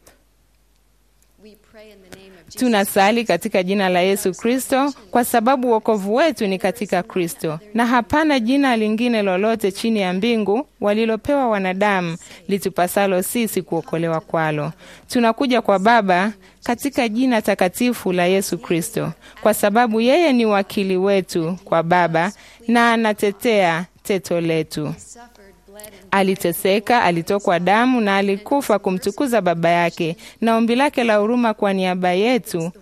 Tunasali katika jina la Yesu Kristo kwa sababu wokovu wetu ni katika Kristo, na hapana jina lingine lolote chini ya mbingu walilopewa wanadamu litupasalo sisi kuokolewa kwalo. Tunakuja kwa Baba katika jina takatifu la Yesu Kristo, kwa sababu yeye ni wakili wetu kwa Baba na anatetea teto letu. Aliteseka, alitokwa damu na alikufa kumtukuza Baba yake, na ombi lake la huruma kwa niaba yetu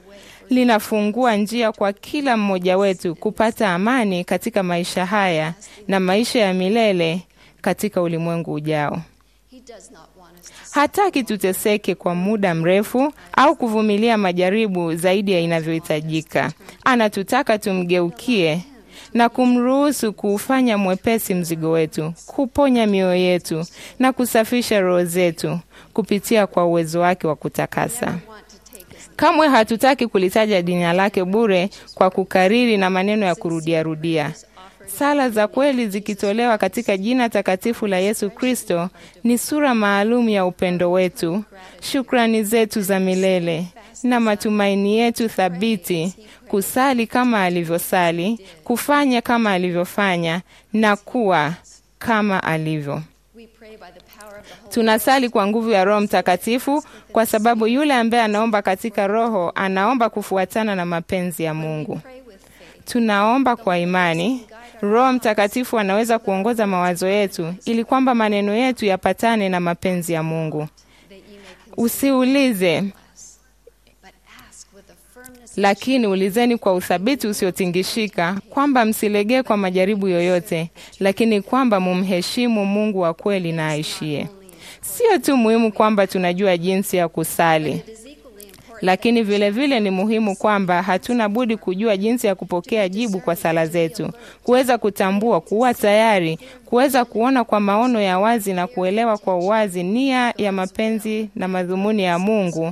linafungua njia kwa kila mmoja wetu kupata amani katika maisha haya na maisha ya milele katika ulimwengu ujao. He does not want us to Hataki tuteseke kwa muda mrefu au kuvumilia majaribu zaidi ya inavyohitajika. Anatutaka tumgeukie na kumruhusu kuufanya mwepesi mzigo wetu, kuponya mioyo yetu na kusafisha roho zetu kupitia kwa uwezo wake wa kutakasa. want to take us Kamwe hatutaki kulitaja jina lake bure kwa kukariri na maneno ya kurudiarudia. Sala za kweli zikitolewa katika jina takatifu la Yesu Kristo ni sura maalum ya upendo wetu, shukrani zetu za milele na matumaini yetu thabiti, kusali kama alivyosali, kufanya kama alivyofanya na kuwa kama alivyo. we pray by the power of the Holy Tunasali kwa nguvu ya Roho Mtakatifu kwa sababu yule ambaye anaomba katika Roho anaomba kufuatana na mapenzi ya Mungu. pray with faith Tunaomba kwa imani. Roho Mtakatifu anaweza kuongoza mawazo yetu ili kwamba maneno yetu yapatane na mapenzi ya Mungu. that ye may consider Usiulize, us, but ask with a firmness lakini ulizeni kwa uthabiti usiotingishika, kwamba msilegee kwa majaribu yoyote, lakini kwamba mumheshimu Mungu wa kweli na aishie. Sio tu muhimu kwamba tunajua jinsi ya kusali, it is equally important lakini vile vile ni muhimu kwamba hatuna budi kujua jinsi ya kupokea jibu kwa sala zetu, kuweza kutambua, kuwa tayari, kuweza kuona kwa maono ya wazi na kuelewa kwa uwazi nia ya mapenzi na madhumuni ya Mungu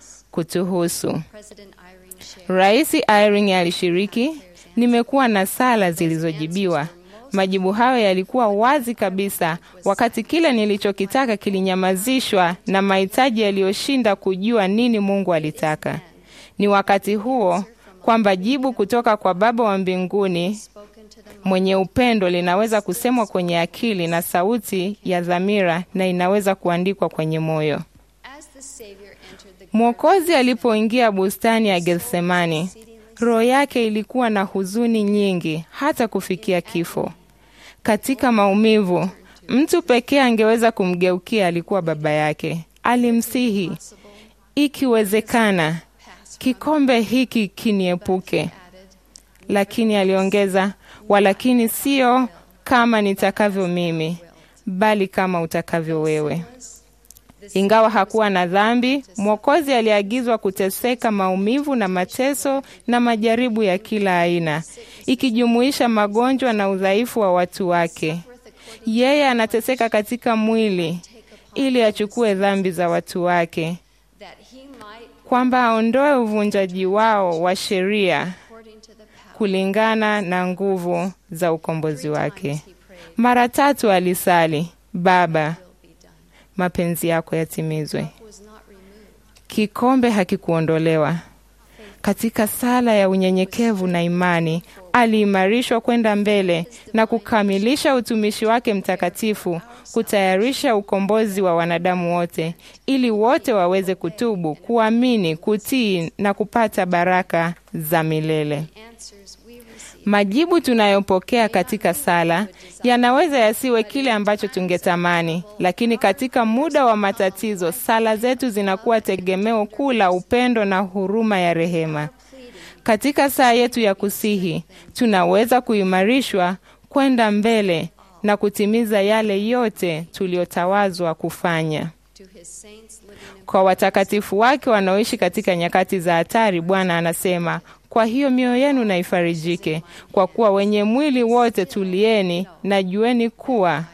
kutuhusu. President Irene shared Rais Irene alishiriki, nimekuwa na sala zilizojibiwa. Majibu hayo yalikuwa wazi kabisa, wakati kile nilichokitaka kilinyamazishwa na mahitaji yaliyoshinda kujua nini Mungu alitaka. Ni wakati huo kwamba jibu kutoka kwa Baba wa mbinguni spoken to them mwenye upendo linaweza kusemwa kwenye akili na sauti ya dhamira na inaweza kuandikwa kwenye moyo. as the Savior entered the Mwokozi alipoingia bustani ya Gethsemani, roho yake ilikuwa na huzuni nyingi hata kufikia kifo. Katika maumivu, mtu pekee angeweza kumgeukia alikuwa baba yake. Alimsihi, ikiwezekana, kikombe hiki kiniepuke. Lakini aliongeza, walakini sio kama nitakavyo mimi, bali kama utakavyo wewe. Ingawa hakuwa na dhambi, Mwokozi aliagizwa kuteseka maumivu na mateso na majaribu ya kila aina, ikijumuisha magonjwa na udhaifu wa watu wake. Yeye anateseka katika mwili ili achukue dhambi za watu wake, that he might kwamba aondoe uvunjaji wao wa sheria according to the power kulingana na nguvu za ukombozi wake. Mara tatu alisali, Baba, be done mapenzi yako yatimizwe. was not removed Kikombe hakikuondolewa. Katika sala ya unyenyekevu na imani, aliimarishwa kwenda mbele na kukamilisha utumishi wake mtakatifu, kutayarisha ukombozi wa wanadamu wote, ili wote waweze kutubu, kuamini, kutii na kupata baraka za milele. answers we receive Majibu tunayopokea katika sala yanaweza yasiwe kile ambacho tungetamani, lakini katika muda wa matatizo, sala zetu zinakuwa tegemeo kuu la upendo na huruma ya rehema. Katika saa yetu ya kusihi, tunaweza kuimarishwa kwenda mbele na kutimiza yale yote tuliyotawazwa kufanya. to his saints living in Kwa watakatifu wake wanaoishi katika nyakati za hatari, Bwana anasema, kwa hiyo mioyo yenu na ifarijike, kwa kuwa wenye mwili wote tulieni na jueni kuwa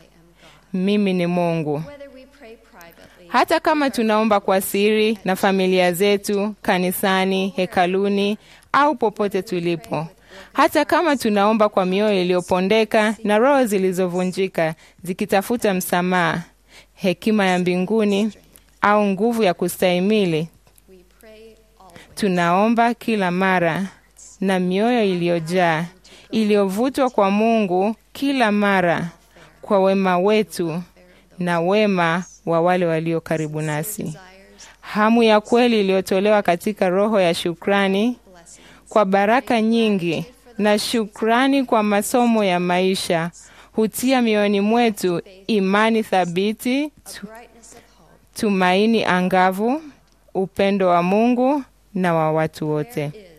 mimi ni Mungu. whether we pray privately Hata kama tunaomba kwa siri na familia zetu, kanisani, hekaluni au popote tulipo, hata kama tunaomba kwa mioyo iliyopondeka na roho zilizovunjika zikitafuta msamaha, hekima ya mbinguni au nguvu ya kustahimili, we pray always tunaomba kila mara na mioyo iliyojaa iliyovutwa kwa Mungu kila mara kwa wema wetu na wema wa wale walio karibu nasi. desires Hamu ya kweli iliyotolewa katika roho ya shukrani blessing kwa baraka nyingi na shukrani kwa masomo ya maisha hutia mioyoni mwetu imani thabiti, tu, brightness of hope tumaini angavu, upendo wa Mungu na wa watu wote. is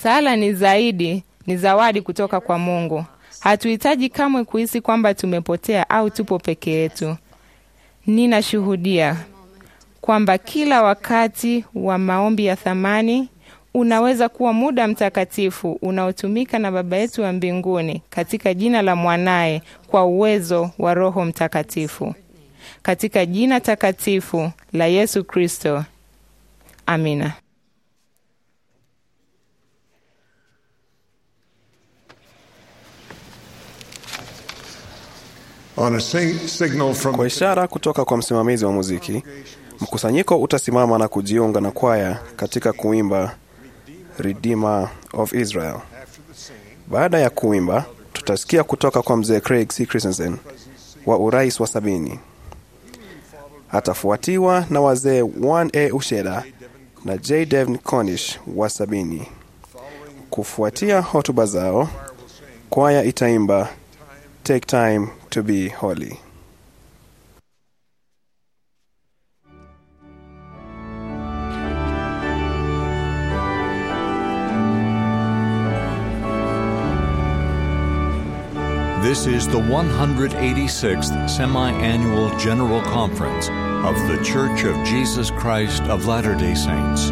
Sala ni zaidi, ni zawadi kutoka kwa Mungu. Hatuhitaji kamwe kuhisi kwamba tumepotea au tupo peke yetu. Ninashuhudia kwamba kila wakati wa maombi ya thamani unaweza kuwa muda mtakatifu unaotumika na Baba yetu wa mbinguni katika jina la mwanaye kwa uwezo wa Roho Mtakatifu, katika jina takatifu la Yesu Kristo. Amina. On a sing- signal from Kwa ishara kutoka kwa msimamizi wa muziki, mkusanyiko utasimama na kujiunga na kwaya katika kuimba Redeemer of Israel. Baada ya kuimba, tutasikia kutoka kwa mzee Craig C. Christensen wa urais wa sabini. Atafuatiwa na wazee 1A Usheda na J. Devin Cornish wa sabini. Kufuatia hotuba zao, kwaya itaimba Take Time to Be Holy. This is the 186th Semi Annual General Conference of The Church of Jesus Christ of Latter day Saints.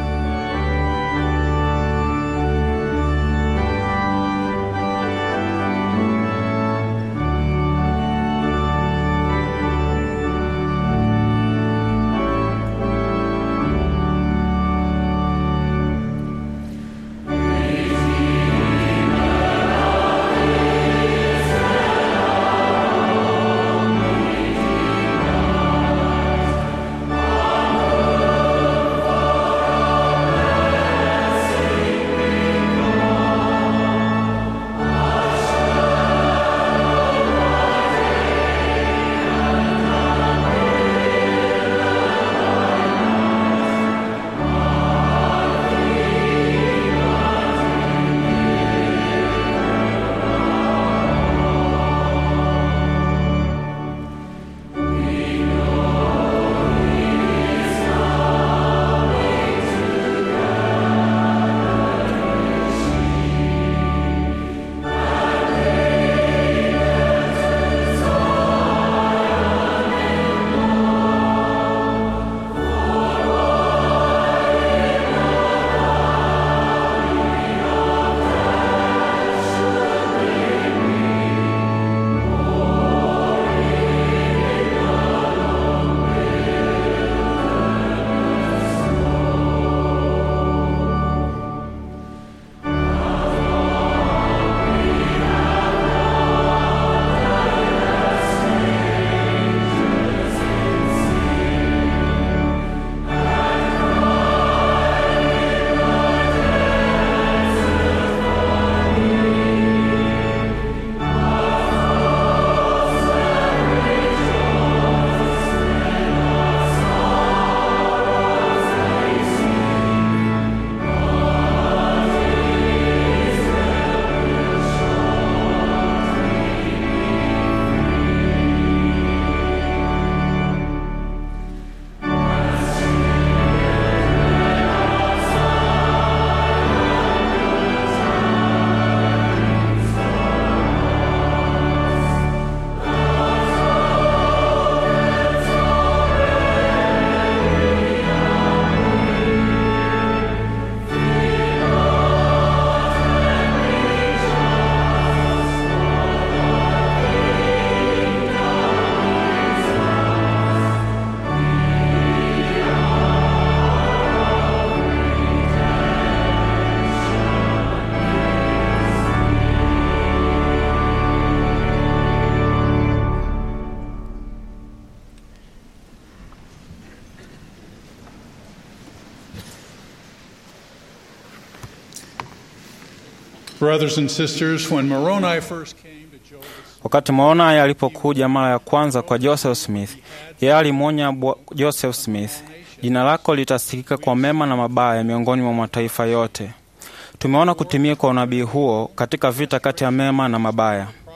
Brothers and sisters, when Moroni first came to Joseph, Wakati Moroni alipokuja mara ya kwanza kwa Joseph Smith, yeye alimwonya bwa- Joseph Smith, jina lako litasikika kwa mema na mabaya miongoni mwa mataifa yote. Tumeona kutimia kwa unabii huo katika vita kati ya mema na mabaya.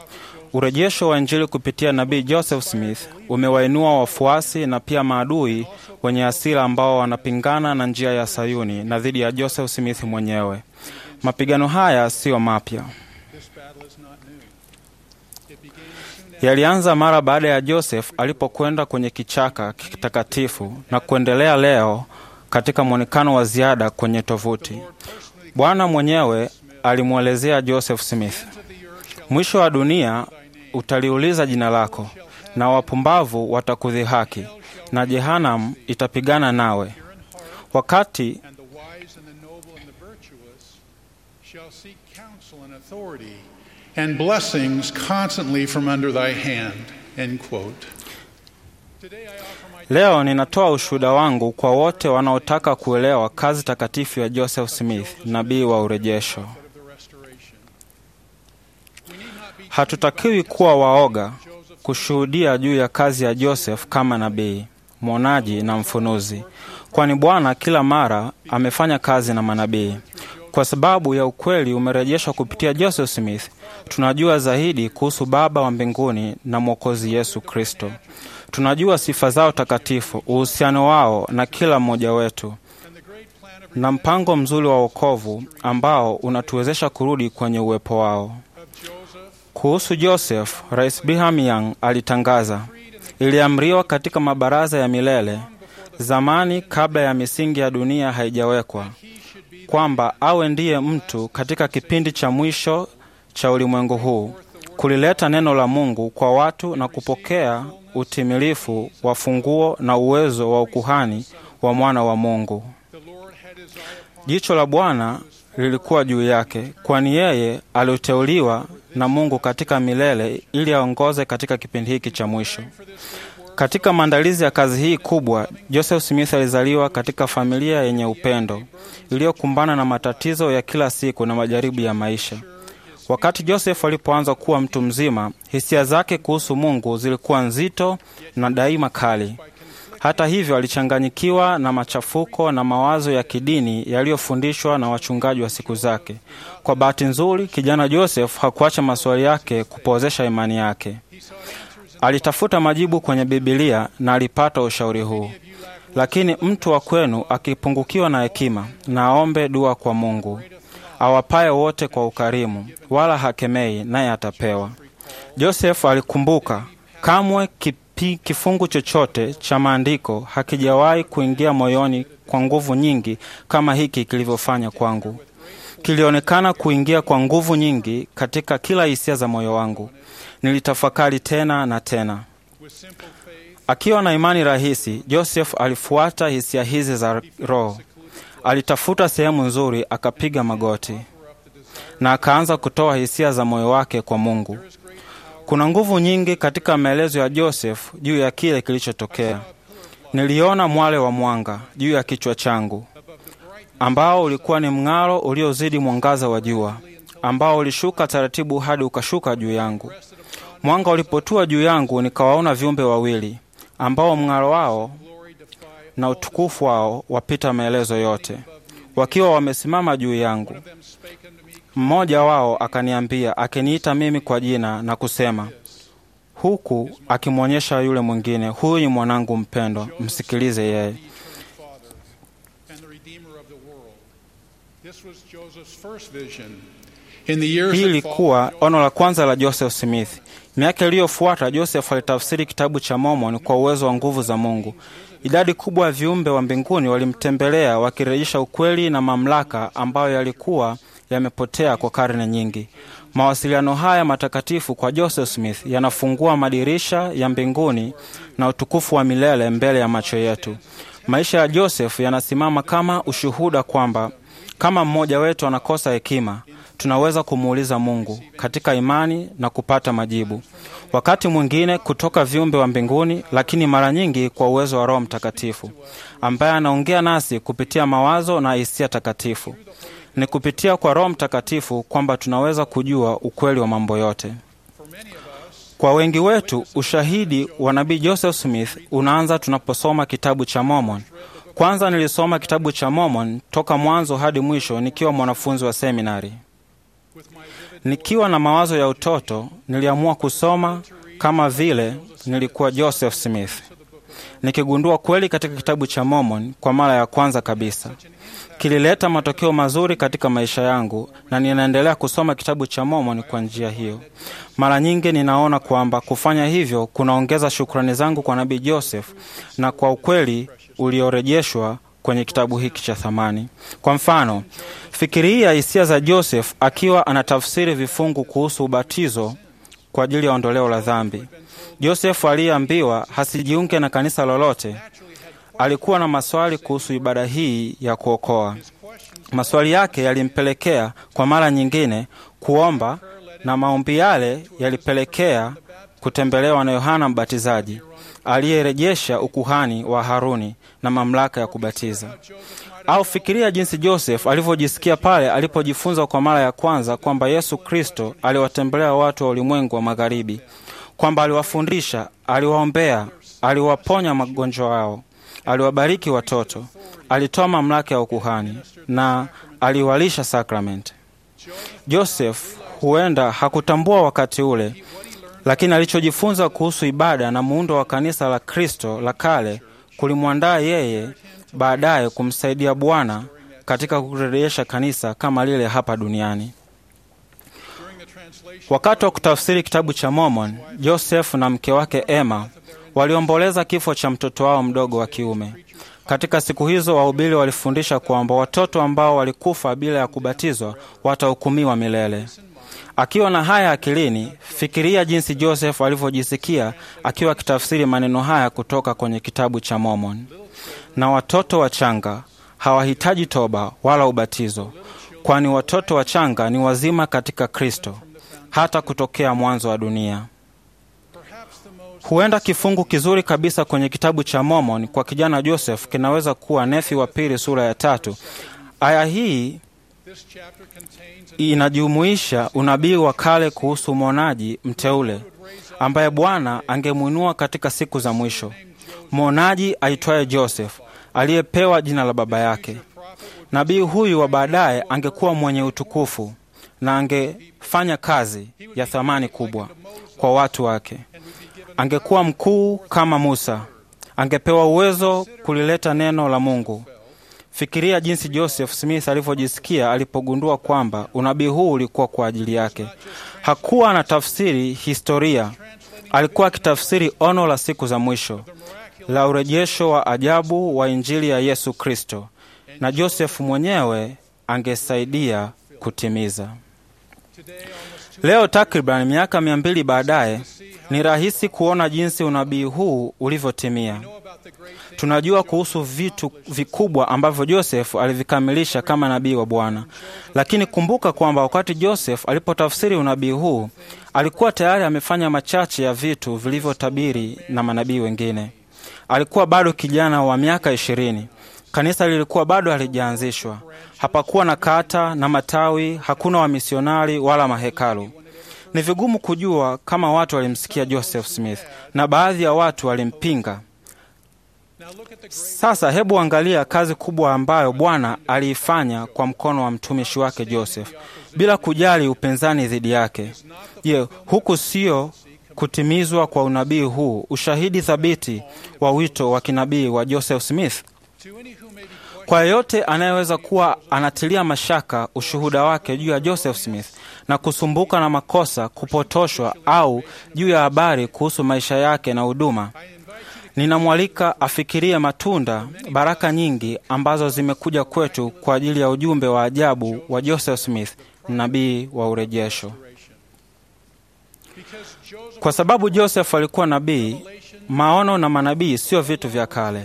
Urejesho wa Injili kupitia nabii Joseph Smith umewainua wafuasi na pia maadui wenye hasira ambao wanapingana na njia ya Sayuni na dhidi ya Joseph Smith mwenyewe. Mapigano haya siyo mapya, yalianza mara baada ya Joseph alipokwenda kwenye kichaka kitakatifu na kuendelea leo katika mwonekano wa ziada kwenye tovuti. Bwana mwenyewe alimwelezea Joseph Smith, mwisho wa dunia utaliuliza jina lako, na wapumbavu watakudhihaki, na Jehanam itapigana nawe. Wakati and the wise and the noble and the virtuous shall seek counsel and authority and blessings constantly from under thy hand. End quote. Leo ninatoa ushuhuda wangu kwa wote wanaotaka kuelewa kazi takatifu ya Joseph Smith, nabii wa urejesho. Hatutakiwi kuwa waoga kushuhudia juu ya kazi ya Joseph kama nabii, mwonaji na mfunuzi, kwani Bwana kila mara amefanya kazi na manabii. Kwa sababu ya ukweli umerejeshwa kupitia Joseph Smith, tunajua zaidi kuhusu Baba wa mbinguni na Mwokozi Yesu Kristo. Tunajua sifa zao takatifu, uhusiano wao na kila mmoja wetu, na mpango mzuri wa wokovu ambao unatuwezesha kurudi kwenye uwepo wao. Kuhusu Joseph, Rais Brigham Young alitangaza, iliamriwa katika mabaraza ya milele zamani, kabla ya misingi ya dunia haijawekwa, kwamba awe ndiye mtu katika kipindi cha mwisho cha ulimwengu huu kulileta neno la Mungu kwa watu na kupokea utimilifu wa funguo na uwezo wa ukuhani wa mwana wa Mungu. Jicho la Bwana lilikuwa juu yake, kwani yeye aliteuliwa na Mungu katika milele ili aongoze katika kipindi hiki cha mwisho. Katika maandalizi ya kazi hii kubwa, Joseph Smith alizaliwa katika familia yenye upendo iliyokumbana na matatizo ya kila siku na majaribu ya maisha. Wakati Joseph alipoanza kuwa mtu mzima, hisia zake kuhusu Mungu zilikuwa nzito na daima kali. Hata hivyo, alichanganyikiwa na machafuko na mawazo ya kidini yaliyofundishwa na wachungaji wa siku zake. Kwa bahati nzuri, kijana Joseph hakuacha maswali yake kupozesha imani yake. Alitafuta majibu kwenye Bibilia na alipata ushauri huu: lakini mtu wa kwenu akipungukiwa na hekima, na aombe dua kwa Mungu awapaye wote kwa ukarimu, wala hakemei, naye atapewa. Joseph alikumbuka kamwe kipi, kifungu chochote cha maandiko hakijawahi kuingia moyoni kwa nguvu nyingi kama hiki kilivyofanya kwangu. Kilionekana kuingia kwa nguvu nyingi katika kila hisia za moyo wangu. Nilitafakari tena na tena. Akiwa na imani rahisi, Joseph alifuata hisia hizi za Roho. Alitafuta sehemu nzuri, akapiga magoti na akaanza kutoa hisia za moyo wake kwa Mungu. Kuna nguvu nyingi katika maelezo ya Joseph juu ya kile kilichotokea. Niliona mwale wa mwanga juu ya kichwa changu ambao ulikuwa ni mng'aro uliozidi mwangaza wa jua, ambao ulishuka taratibu hadi ukashuka juu yangu. Mwanga ulipotua juu yangu, nikawaona viumbe wawili ambao mng'aro wao na utukufu wao wapita maelezo yote, wakiwa wamesimama juu yangu. Mmoja wao akaniambia, akiniita mimi kwa jina na kusema, huku akimwonyesha yule mwingine, huyu ni mwanangu mpendwa, msikilize yeye. Hii ilikuwa ono la kwanza la Joseph Smith. Miaka iliyofuata Joseph alitafsiri kitabu cha Mormon kwa uwezo wa nguvu za Mungu. Idadi kubwa ya viumbe wa mbinguni walimtembelea wakirejesha ukweli na mamlaka ambayo yalikuwa yamepotea kwa karne nyingi. Mawasiliano haya matakatifu kwa Joseph Smith yanafungua madirisha ya mbinguni na utukufu wa milele mbele ya macho yetu. Maisha ya Joseph yanasimama kama ushuhuda kwamba kama mmoja wetu anakosa hekima, tunaweza kumuuliza Mungu katika imani na kupata majibu, wakati mwingine kutoka viumbe wa mbinguni, lakini mara nyingi kwa uwezo wa Roho Mtakatifu ambaye anaongea nasi kupitia mawazo na hisia takatifu. Ni kupitia kwa Roho Mtakatifu kwamba tunaweza kujua ukweli wa mambo yote. Kwa wengi wetu, ushahidi wa nabii Joseph Smith unaanza tunaposoma kitabu cha Mormon. Kwanza nilisoma kitabu cha Mormon toka mwanzo hadi mwisho nikiwa mwanafunzi wa seminari. Nikiwa na mawazo ya utoto, niliamua kusoma kama vile nilikuwa Joseph Smith, nikigundua kweli katika kitabu cha Mormon kwa mara ya kwanza kabisa. Kilileta matokeo mazuri katika maisha yangu na ninaendelea kusoma kitabu cha Mormon kwa njia hiyo. Mara nyingi ninaona kwamba kufanya hivyo kunaongeza shukrani zangu kwa Nabii Joseph na kwa ukweli uliorejeshwa kwenye kitabu hiki cha thamani. Kwa mfano, fikiria hisia za Joseph akiwa anatafsiri vifungu kuhusu ubatizo kwa ajili ya ondoleo la dhambi. Joseph aliyeambiwa hasijiunge na kanisa lolote alikuwa na maswali kuhusu ibada hii ya kuokoa. Maswali yake yalimpelekea kwa mara nyingine kuomba, na maombi yale yalipelekea kutembelewa na Yohana Mbatizaji aliyerejesha ukuhani wa Haruni na mamlaka ya kubatiza. Au fikiria jinsi Joseph alivyojisikia pale alipojifunza kwa mara ya kwanza kwamba Yesu Kristo aliwatembelea watu wa ulimwengu wa magharibi, kwamba aliwafundisha, aliwaombea, aliwaponya magonjwa yao, aliwabariki watoto, alitoa mamlaka ya ukuhani na aliwalisha sakramenti. Joseph huenda hakutambua wakati ule, lakini alichojifunza kuhusu ibada na muundo wa kanisa la Kristo la kale kulimwandaa yeye baadaye kumsaidia Bwana katika kurejesha kanisa kama lile hapa duniani. Wakati wa kutafsiri kitabu cha Mormon, Joseph na mke wake Emma waliomboleza kifo cha mtoto wao mdogo wa kiume. Katika siku hizo, wahubiri walifundisha kwamba watoto ambao walikufa bila ya kubatizwa watahukumiwa milele. Akiwa na haya akilini, fikiria jinsi Joseph alivyojisikia akiwa akitafsiri maneno haya kutoka kwenye kitabu cha Mormon. Na watoto wachanga hawahitaji toba wala ubatizo, kwani watoto wachanga ni wazima katika Kristo hata kutokea mwanzo wa dunia. Huenda kifungu kizuri kabisa kwenye kitabu cha Mormon kwa kijana Joseph kinaweza kuwa Nefi wa pili sura ya tatu. Aya hii inajumuisha unabii wa kale kuhusu mwonaji mteule ambaye Bwana angemwinua katika siku za mwisho, mwonaji aitwaye Joseph aliyepewa jina la baba yake. Nabii huyu wa baadaye angekuwa mwenye utukufu na angefanya kazi ya thamani kubwa kwa watu wake. Angekuwa mkuu kama Musa, angepewa uwezo kulileta neno la Mungu. Fikiria jinsi Joseph Smith alivyojisikia alipogundua kwamba unabii huu ulikuwa kwa ajili yake. Hakuwa anatafsiri historia, alikuwa akitafsiri ono la siku za mwisho la urejesho wa ajabu wa Injili ya Yesu Kristo, na Joseph mwenyewe angesaidia kutimiza. Leo takriban miaka mia mbili baadaye, ni rahisi kuona jinsi unabii huu ulivyotimia. Tunajua kuhusu vitu vikubwa ambavyo Joseph alivikamilisha kama nabii wa Bwana, lakini kumbuka kwamba wakati Joseph alipotafsiri unabii huu alikuwa tayari amefanya machache ya vitu vilivyotabiri na manabii wengine. Alikuwa bado kijana wa miaka ishirini. Kanisa lilikuwa bado halijaanzishwa. Hapakuwa na kata na matawi, hakuna wamisionari wala mahekalu. Ni vigumu kujua kama watu walimsikia Joseph Smith na baadhi ya watu walimpinga. Sasa hebu angalia kazi kubwa ambayo Bwana aliifanya kwa mkono wa mtumishi wake Joseph bila kujali upinzani dhidi yake. Je, huku sio kutimizwa kwa unabii huu ushahidi thabiti wa wito wa kinabii wa Joseph Smith? Kwa yeyote anayeweza kuwa anatilia mashaka ushuhuda wake juu ya Joseph Smith na kusumbuka na makosa, kupotoshwa au juu ya habari kuhusu maisha yake na huduma, ninamwalika afikirie matunda, baraka nyingi ambazo zimekuja kwetu kwa ajili ya ujumbe wa ajabu wa Joseph Smith, nabii wa urejesho. Kwa sababu Joseph alikuwa nabii, maono na manabii sio vitu vya kale.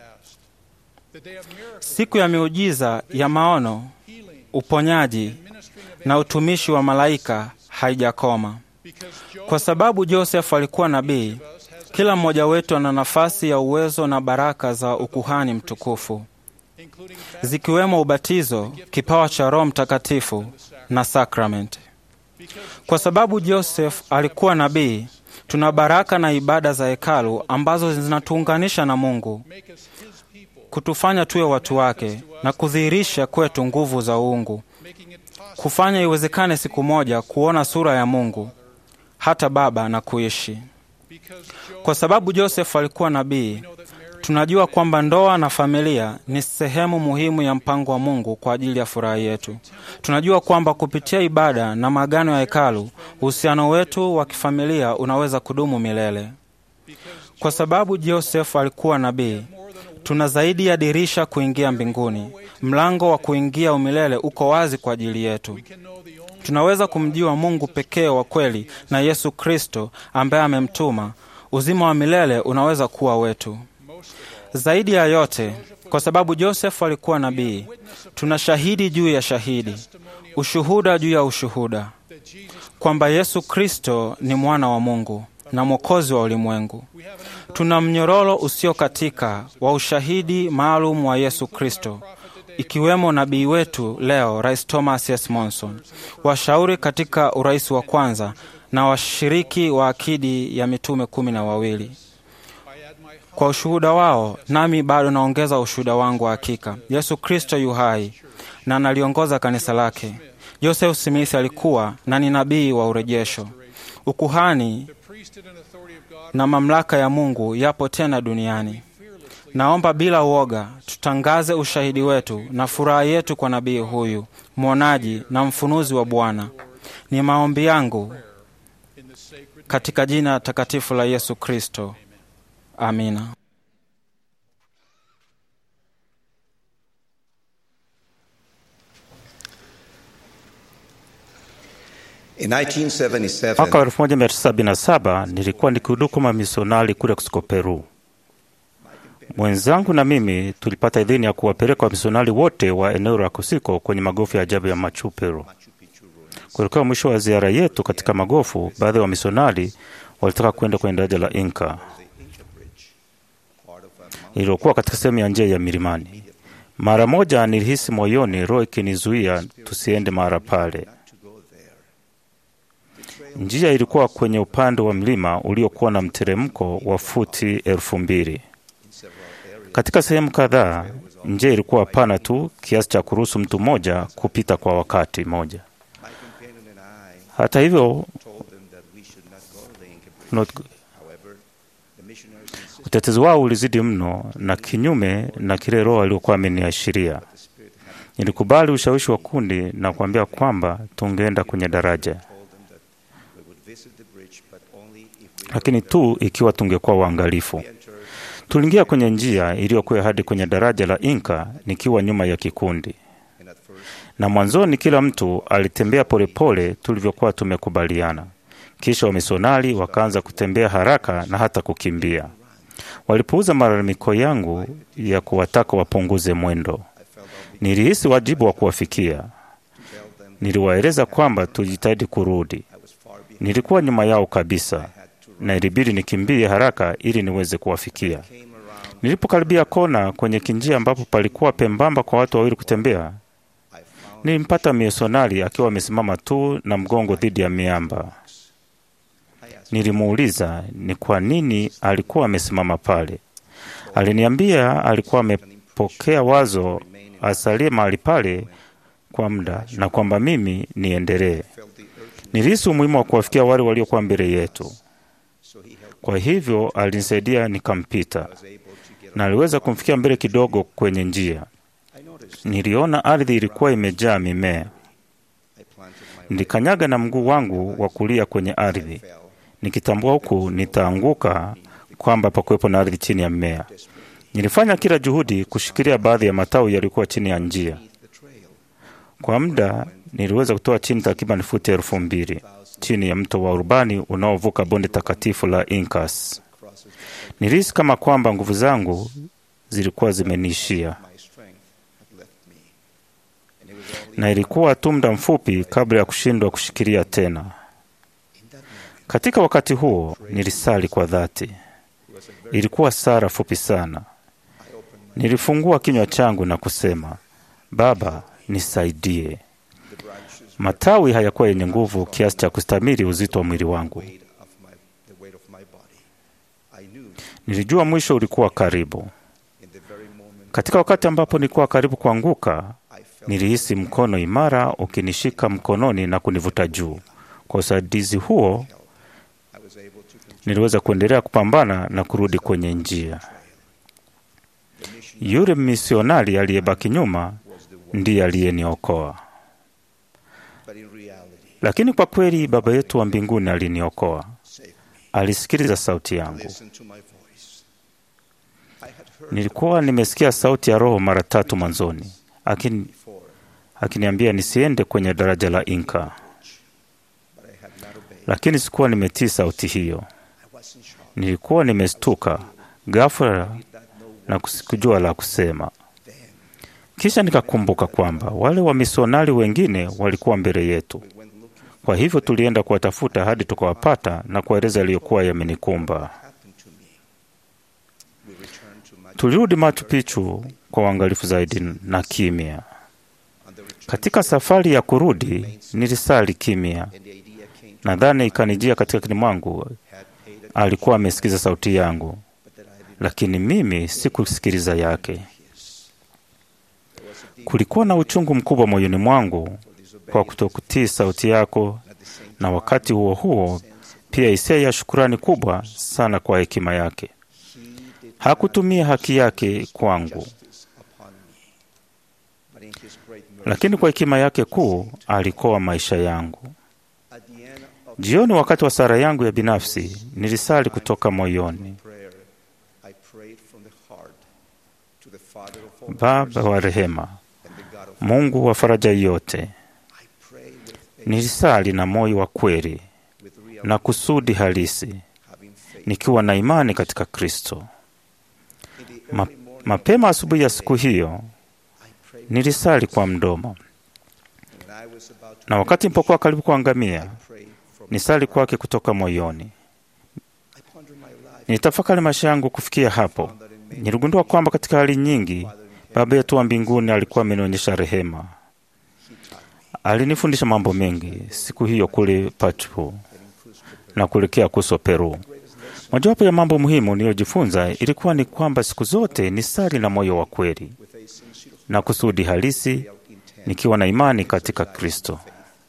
Siku ya miujiza ya maono, uponyaji na utumishi wa malaika haijakoma. Kwa sababu Joseph alikuwa nabii, kila mmoja wetu ana nafasi ya uwezo na baraka za ukuhani mtukufu, zikiwemo ubatizo, kipawa cha Roho Mtakatifu na sakramenti. Kwa sababu Joseph alikuwa nabii, tuna baraka na ibada za hekalu ambazo zinatuunganisha na Mungu, kutufanya tuwe watu wake na kudhihirisha kwetu nguvu za uungu, kufanya iwezekane siku moja kuona sura ya Mungu hata Baba na kuishi. Kwa sababu Joseph alikuwa nabii, tunajua kwamba ndoa na familia ni sehemu muhimu ya mpango wa Mungu kwa ajili ya furaha yetu. Tunajua kwamba kupitia ibada na maagano ya hekalu, uhusiano wetu wa kifamilia unaweza kudumu milele. Kwa sababu Joseph alikuwa nabii, tuna zaidi ya dirisha kuingia mbinguni. Mlango wa kuingia umilele uko wazi kwa ajili yetu. Tunaweza kumjua Mungu pekee wa kweli na Yesu Kristo ambaye amemtuma. Uzima wa milele unaweza kuwa wetu. Zaidi ya yote, kwa sababu Joseph alikuwa nabii, tuna shahidi juu ya shahidi, ushuhuda juu ya ushuhuda, kwamba Yesu Kristo ni mwana wa Mungu na mwokozi wa ulimwengu. Tuna mnyororo usiokatika wa ushahidi maalum wa Yesu Kristo, ikiwemo nabii wetu leo, Rais Thomas S. Monson, washauri katika urais wa kwanza na washiriki wa akidi ya mitume kumi na wawili. Kwa ushuhuda wao, nami bado naongeza ushuhuda wangu wa hakika. Yesu Kristo yu hai na analiongoza kanisa lake. Joseph Smith alikuwa na ni nabii wa urejesho. Ukuhani na mamlaka ya Mungu yapo tena duniani. Naomba bila uoga tutangaze ushahidi wetu na furaha yetu kwa nabii huyu mwonaji na mfunuzi wa Bwana. Ni maombi yangu katika jina takatifu la Yesu Kristo, amina. In 1977, Mwaka wa 1977 nilikuwa nikihudumu kama misionari kule Cusco, Peru. Mwenzangu na mimi tulipata idhini ya kuwapeleka wamisionari wote wa eneo la Kusiko kwenye magofu ya ajabu ya Machu Picchu. Kuelekea mwisho wa ziara yetu katika magofu, baadhi ya wamisionari walitaka kwenda kwenye daraja la Inca lililokuwa katika sehemu ya njia ya milimani. Mara moja nilihisi moyoni roho ikinizuia tusiende mahali pale. Njia ilikuwa kwenye upande wa mlima uliokuwa na mteremko wa futi elfu mbili. Katika sehemu kadhaa njia ilikuwa pana tu kiasi cha kuruhusu mtu mmoja kupita kwa wakati mmoja. Hata hivyo, not- utetezi wao ulizidi mno na kinyume na kile Roho aliokuwa ameniashiria. Nilikubali ushawishi wa kundi na kuambia kwamba tungeenda kwenye daraja, lakini tu ikiwa tungekuwa waangalifu. Tuliingia kwenye njia iliyokuwa hadi kwenye daraja la Inka nikiwa nyuma ya kikundi, na mwanzoni kila mtu alitembea polepole tulivyokuwa tumekubaliana. Kisha wamisionari wakaanza kutembea haraka na hata kukimbia. Walipuuza malalamiko yangu ya kuwataka wapunguze mwendo. Nilihisi wajibu wa kuwafikia. Niliwaeleza kwamba tujitahidi kurudi. Nilikuwa nyuma yao kabisa na ilibidi nikimbie haraka ili niweze kuwafikia. Nilipokaribia kona kwenye kinjia ambapo palikuwa pembamba kwa watu wawili kutembea, nilimpata misionari akiwa amesimama tu na mgongo dhidi ya miamba. Nilimuuliza ni kwa nini alikuwa amesimama pale. Aliniambia alikuwa amepokea wazo asalie mahali pale kwa muda na kwamba mimi niendelee. Nilihisi umuhimu wa kuwafikia wale waliokuwa mbele yetu. Kwa hivyo alinisaidia nikampita, na aliweza kumfikia mbele kidogo kwenye njia. Niliona ardhi ilikuwa imejaa mimea. Nilikanyaga na mguu wangu wa kulia kwenye ardhi, nikitambua huku nitaanguka kwamba pakuwepo na ardhi chini ya mmea. Nilifanya kila juhudi kushikilia baadhi ya matawi yaliyokuwa chini ya njia. Kwa muda niliweza kutoa chini takriban futi elfu mbili chini ya mto wa Urbani unaovuka bonde takatifu la Incas. Nilihisi kama kwamba nguvu zangu zilikuwa zimeniishia, na ilikuwa tu muda mfupi kabla ya kushindwa kushikilia tena. Katika wakati huo nilisali kwa dhati. Ilikuwa sala fupi sana. Nilifungua kinywa changu na kusema, Baba, nisaidie. Matawi hayakuwa yenye nguvu kiasi cha kustamili uzito wa mwili wangu. Nilijua mwisho ulikuwa karibu. Katika wakati ambapo nilikuwa karibu kuanguka, Nilihisi mkono imara ukinishika mkononi na kunivuta juu. Kwa usaidizi huo, niliweza kuendelea kupambana na kurudi kwenye njia. Yule misionari aliyebaki nyuma ndiye aliyeniokoa, lakini kwa kweli Baba yetu wa mbinguni aliniokoa. Alisikiliza sauti yangu. Nilikuwa nimesikia sauti ya Roho mara tatu mwanzoni akini akiniambia nisiende kwenye daraja la Inka, lakini sikuwa nimetii sauti hiyo. Nilikuwa nimestuka ghafla na kusikujua la kusema. Kisha nikakumbuka kwamba wale wamisionari wengine walikuwa mbele yetu. Kwa hivyo tulienda kuwatafuta hadi tukawapata na kuwaeleza yaliyokuwa yamenikumba. Tulirudi Machu Picchu kwa uangalifu zaidi na kimya. Katika safari ya kurudi nilisali kimya. Nadhani ikanijia katika akili mwangu alikuwa amesikiza sauti yangu, lakini mimi sikusikiliza yake. Kulikuwa na uchungu mkubwa moyoni mwangu kwa kutokutii sauti yako, na wakati huo huo pia hisia ya shukurani kubwa sana kwa hekima yake. Hakutumia haki yake kwangu, lakini kwa hekima yake kuu alikoa maisha yangu. Jioni, wakati wa sala yangu ya binafsi, nilisali kutoka moyoni: Baba wa rehema, Mungu wa faraja yote, nilisali na moyo wa kweli na kusudi halisi, nikiwa na imani katika Kristo. Ma, mapema asubuhi ya siku hiyo nilisali kwa mdomo, na wakati nilipokuwa karibu kuangamia, nisali kwake kutoka moyoni. Nitafakari maisha yangu kufikia hapo. Niligundua kwamba katika hali nyingi Baba yetu wa mbinguni alikuwa amenionyesha rehema. Alinifundisha mambo mengi siku hiyo kule Pachu na kuelekea Kuso, Peru. Mojawapo ya mambo muhimu niliyojifunza ilikuwa ni kwamba siku zote ni sali na moyo wa kweli na kusudi halisi, nikiwa na imani katika Kristo.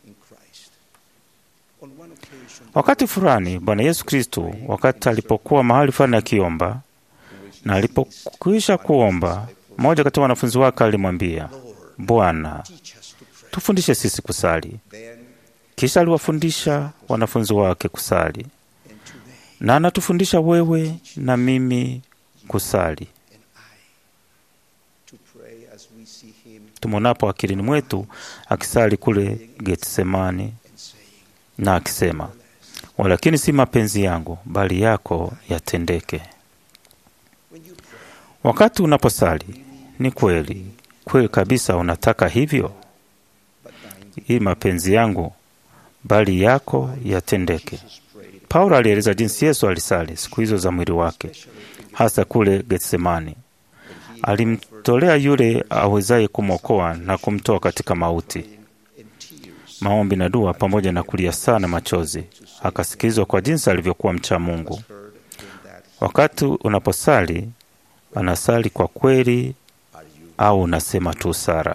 Wakati fulani Bwana Yesu Kristo, wakati alipokuwa mahali fulani akiomba, na alipokwisha kuomba, mmoja kati ya wanafunzi wake alimwambia, Bwana, tufundishe sisi kusali. Kisha aliwafundisha wanafunzi wake kusali, na anatufundisha wewe na mimi kusali. Tumonapo akilini mwetu akisali kule Getsemani na akisema, walakini si mapenzi yangu bali yako yatendeke. Wakati unaposali, ni kweli kweli kabisa unataka hivyo, hii mapenzi yangu bali yako yatendeke. Paulo alieleza jinsi Yesu alisali siku hizo za mwili wake, hasa kule Getsemani. Alimtolea yule awezaye kumwokoa na kumtoa katika mauti, maombi na dua, pamoja na kulia sana machozi. Akasikilizwa kwa jinsi alivyokuwa mcha Mungu. Wakati unaposali, anasali kwa kweli au unasema tu sara?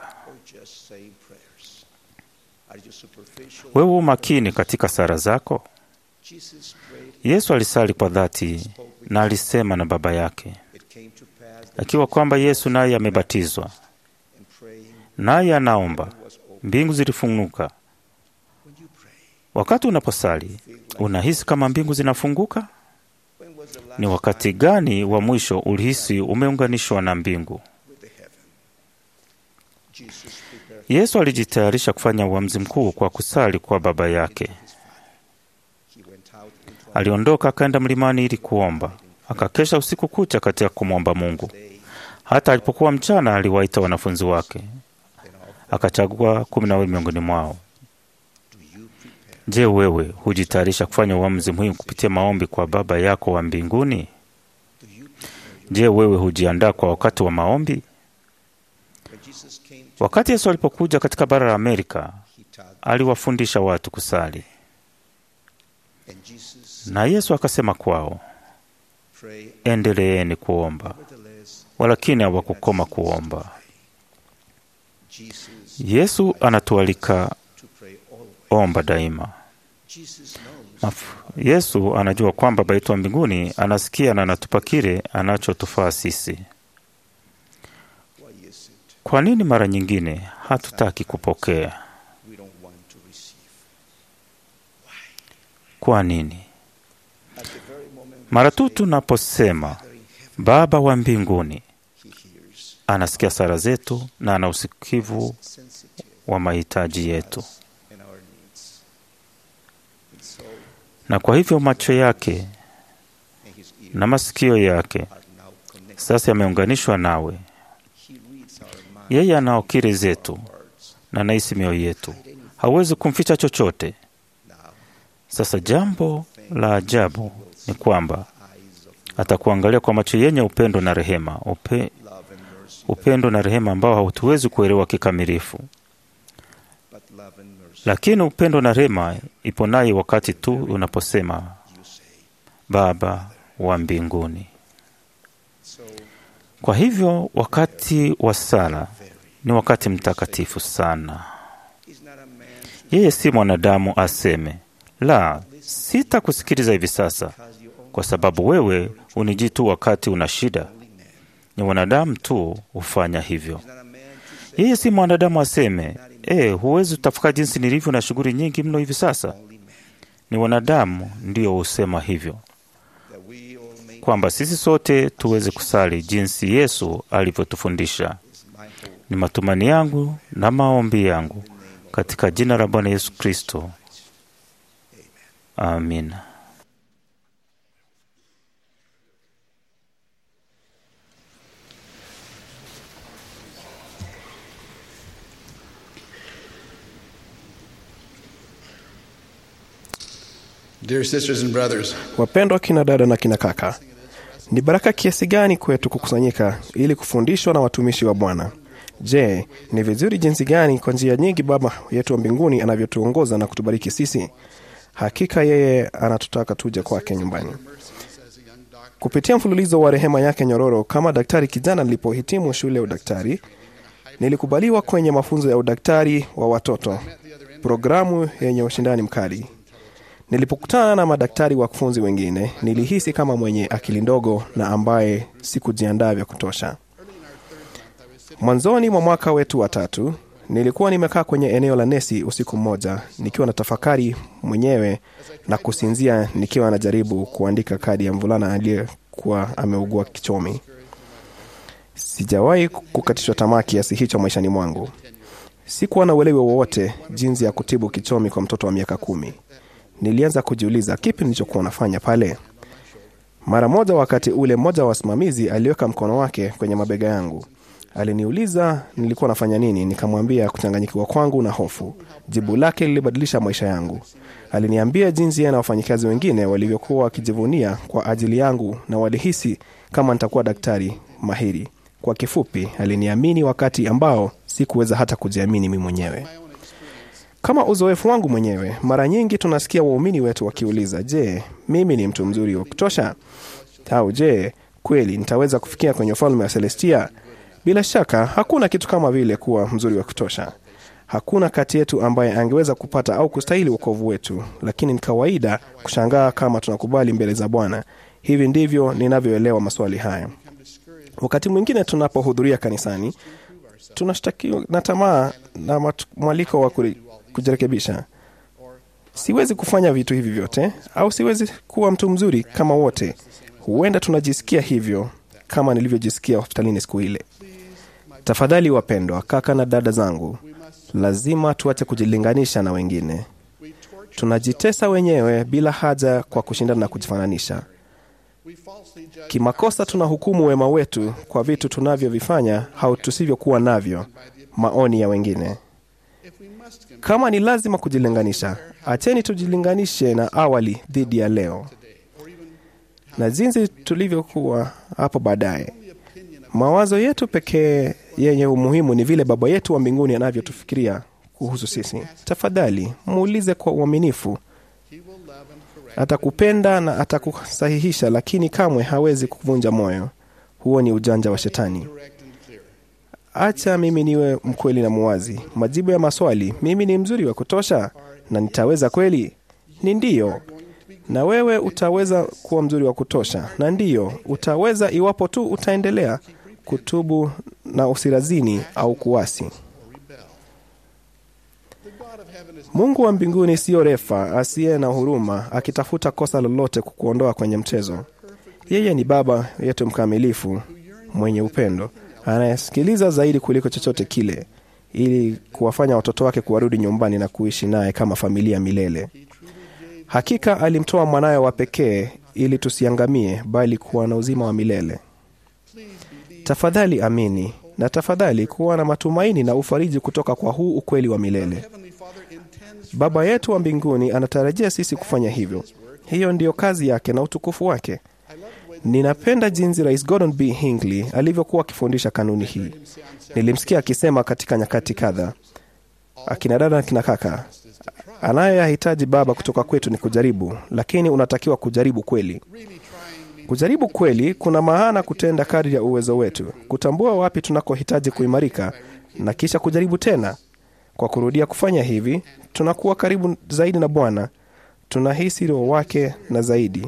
Wewe umakini katika sara zako? Yesu alisali kwa dhati na alisema na Baba yake, akiwa kwamba Yesu naye amebatizwa naye anaomba, mbingu zilifunguka. Wakati unaposali unahisi kama mbingu zinafunguka? Ni wakati gani wa mwisho ulihisi umeunganishwa na mbingu? Yesu alijitayarisha kufanya uamuzi mkuu kwa kusali kwa Baba yake. Aliondoka akaenda mlimani ili kuomba, akakesha usiku kucha katika kumwomba Mungu. Hata alipokuwa mchana, aliwaita wanafunzi wake, akachagua kumi na wawili miongoni mwao. Je, wewe hujitayarisha kufanya uamuzi muhimu kupitia maombi kwa Baba yako wa mbinguni? Je, wewe hujiandaa kwa wakati wa maombi? Wakati Yesu alipokuja katika bara la Amerika, aliwafundisha watu kusali, na Yesu akasema kwao, endeleeni kuomba. Walakini hawakukoma kuomba. Yesu anatualika omba daima. Maf Yesu anajua kwamba Baba yetu wa mbinguni anasikia na anatupa kile anachotufaa sisi. Kwa nini mara nyingine hatutaki kupokea? Kwa nini? Mara tu tunaposema Baba wa mbinguni, anasikia sala zetu na ana usikivu wa mahitaji yetu, na kwa hivyo macho yake na masikio yake sasa yameunganishwa nawe. Yeye anaokiri zetu na anahisi mioyo yetu, hauwezi kumficha chochote. Sasa jambo la ajabu ni kwamba atakuangalia kwa macho yenye upendo na rehema, upe, upendo na rehema ambao hatuwezi kuelewa kikamilifu, lakini upendo na rehema ipo naye wakati tu unaposema Baba wa mbinguni. Kwa hivyo wakati wa sala ni wakati mtakatifu sana. Yeye si mwanadamu aseme la, sitakusikiliza hivi sasa, kwa sababu wewe unijii tu wakati una shida. Ni wanadamu tu hufanya hivyo. Yeye si mwanadamu aseme e, huwezi utafika jinsi nilivyo na shughuli nyingi mno hivi sasa. Ni wanadamu ndio husema hivyo, kwamba sisi sote tuweze kusali jinsi Yesu alivyotufundisha. Ni matumani yangu na maombi yangu katika jina la Bwana Yesu Kristo. Amina. Dear sisters and brothers, Wapendwa kina dada na kina kaka, ni baraka kiasi gani kwetu kukusanyika ili kufundishwa na watumishi wa Bwana. Je, ni vizuri jinsi gani kwa njia nyingi Baba yetu wa mbinguni anavyotuongoza na kutubariki sisi. Hakika yeye anatutaka tuje kwake nyumbani. Kupitia mfululizo wa rehema yake nyororo, kama daktari kijana nilipohitimu shule ya udaktari, nilikubaliwa kwenye mafunzo ya udaktari wa watoto, programu yenye ushindani mkali. Nilipokutana na madaktari wakufunzi wengine, nilihisi kama mwenye akili ndogo na ambaye sikujiandaa vya kutosha. Mwanzoni mwa mwaka wetu wa tatu, nilikuwa nimekaa kwenye eneo la nesi usiku mmoja, nikiwa na tafakari mwenyewe na kusinzia, nikiwa najaribu kuandika kadi ya mvulana aliyekuwa ameugua kichomi. Sijawahi kukatishwa tamaa kiasi hicho maishani mwangu. Sikuwa na uelewa wowote jinsi ya kutibu kichomi kwa mtoto wa miaka kumi. Nilianza kujiuliza kipi nilichokuwa nafanya pale. Mara moja, wakati ule, mmoja wa wasimamizi aliweka mkono wake kwenye mabega yangu. Aliniuliza nilikuwa nafanya nini. Nikamwambia kuchanganyikiwa kwangu na hofu. Jibu lake lilibadilisha maisha yangu. Aliniambia jinsi yeye na wafanyikazi wengine walivyokuwa wakijivunia kwa ajili yangu na walihisi kama nitakuwa daktari mahiri. Kwa kifupi, aliniamini wakati ambao sikuweza hata kujiamini mimi mwenyewe. Kama uzoefu wangu mwenyewe, mara nyingi tunasikia waumini wetu wakiuliza, je, mimi ni mtu mzuri wa kutosha? Au je, kweli nitaweza kufikia kwenye ufalme wa Celestia? Bila shaka hakuna kitu kama vile kuwa mzuri wa kutosha. Hakuna kati yetu ambaye angeweza kupata au kustahili wokovu wetu, lakini ni kawaida kushangaa kama tunakubali mbele za Bwana. Hivi ndivyo ninavyoelewa maswali haya. Wakati mwingine tunapohudhuria kanisani, tunashtakiwa na tamaa na matu- mwaliko wa kuri- kujirekebisha. Siwezi kufanya vitu hivi vyote, au siwezi kuwa mtu mzuri kama wote. Huenda tunajisikia hivyo kama nilivyojisikia hospitalini siku ile. Tafadhali wapendwa, kaka na dada zangu, lazima tuache kujilinganisha na wengine. Tunajitesa wenyewe bila haja kwa kushindana na kujifananisha. Kimakosa tunahukumu wema wetu kwa vitu tunavyovifanya au tusivyokuwa navyo, maoni ya wengine. Kama ni lazima kujilinganisha, acheni tujilinganishe na awali dhidi ya leo na jinsi tulivyokuwa hapo baadaye. Mawazo yetu pekee yenye umuhimu ni vile Baba yetu wa mbinguni anavyotufikiria kuhusu sisi. Tafadhali muulize kwa uaminifu. Atakupenda na atakusahihisha, lakini kamwe hawezi kuvunja moyo. Huo ni ujanja wa Shetani. acha mimi niwe mkweli na muwazi. Majibu ya maswali, mimi ni mzuri wa kutosha na nitaweza kweli? Ni ndiyo. Na wewe utaweza kuwa mzuri wa kutosha, na ndiyo utaweza iwapo tu utaendelea kutubu na usirazini au kuasi. Mungu wa mbinguni siyo refa asiye na huruma, akitafuta kosa lolote kukuondoa kwenye mchezo. Yeye ni Baba yetu mkamilifu, mwenye upendo, anayesikiliza zaidi kuliko chochote kile, ili kuwafanya watoto wake kuwarudi nyumbani na kuishi naye kama familia milele. Hakika alimtoa mwanawe wa pekee ili tusiangamie, bali kuwa na uzima wa milele. Tafadhali amini na tafadhali kuwa na matumaini na ufariji kutoka kwa huu ukweli wa milele. Baba yetu wa mbinguni anatarajia sisi kufanya hivyo. Hiyo ndiyo kazi yake na utukufu wake. Ninapenda jinsi Rais Gordon B. Hinckley alivyokuwa akifundisha kanuni hii. Nilimsikia akisema katika nyakati kadha, akina dada na kina kaka, anayoyahitaji Baba kutoka kwetu ni kujaribu, lakini unatakiwa kujaribu kweli. Kujaribu kweli kuna maana kutenda kadri ya uwezo wetu, kutambua wapi tunakohitaji kuimarika na kisha kujaribu tena. Kwa kurudia kufanya hivi, tunakuwa karibu zaidi na Bwana, tunahisi roho wake na zaidi,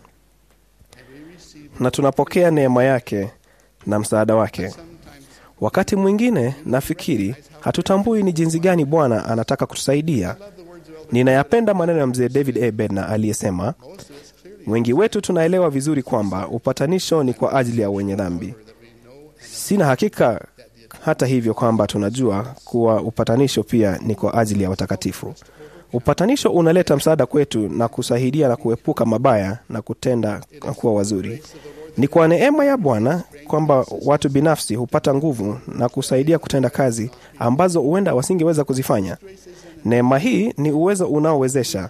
na tunapokea neema yake na msaada wake. Wakati mwingine nafikiri hatutambui ni jinsi gani Bwana anataka kutusaidia. Ninayapenda maneno ya mzee David A. Bednar aliyesema, wengi wetu tunaelewa vizuri kwamba upatanisho ni kwa ajili ya wenye dhambi. Sina hakika hata hivyo kwamba tunajua kuwa upatanisho pia ni kwa ajili ya watakatifu. Upatanisho unaleta msaada kwetu na kusaidia na kuepuka mabaya na kutenda na kuwa wazuri. Ni kwa neema ya Bwana kwamba watu binafsi hupata nguvu na kusaidia kutenda kazi ambazo huenda wasingeweza kuzifanya. Neema hii ni uwezo unaowezesha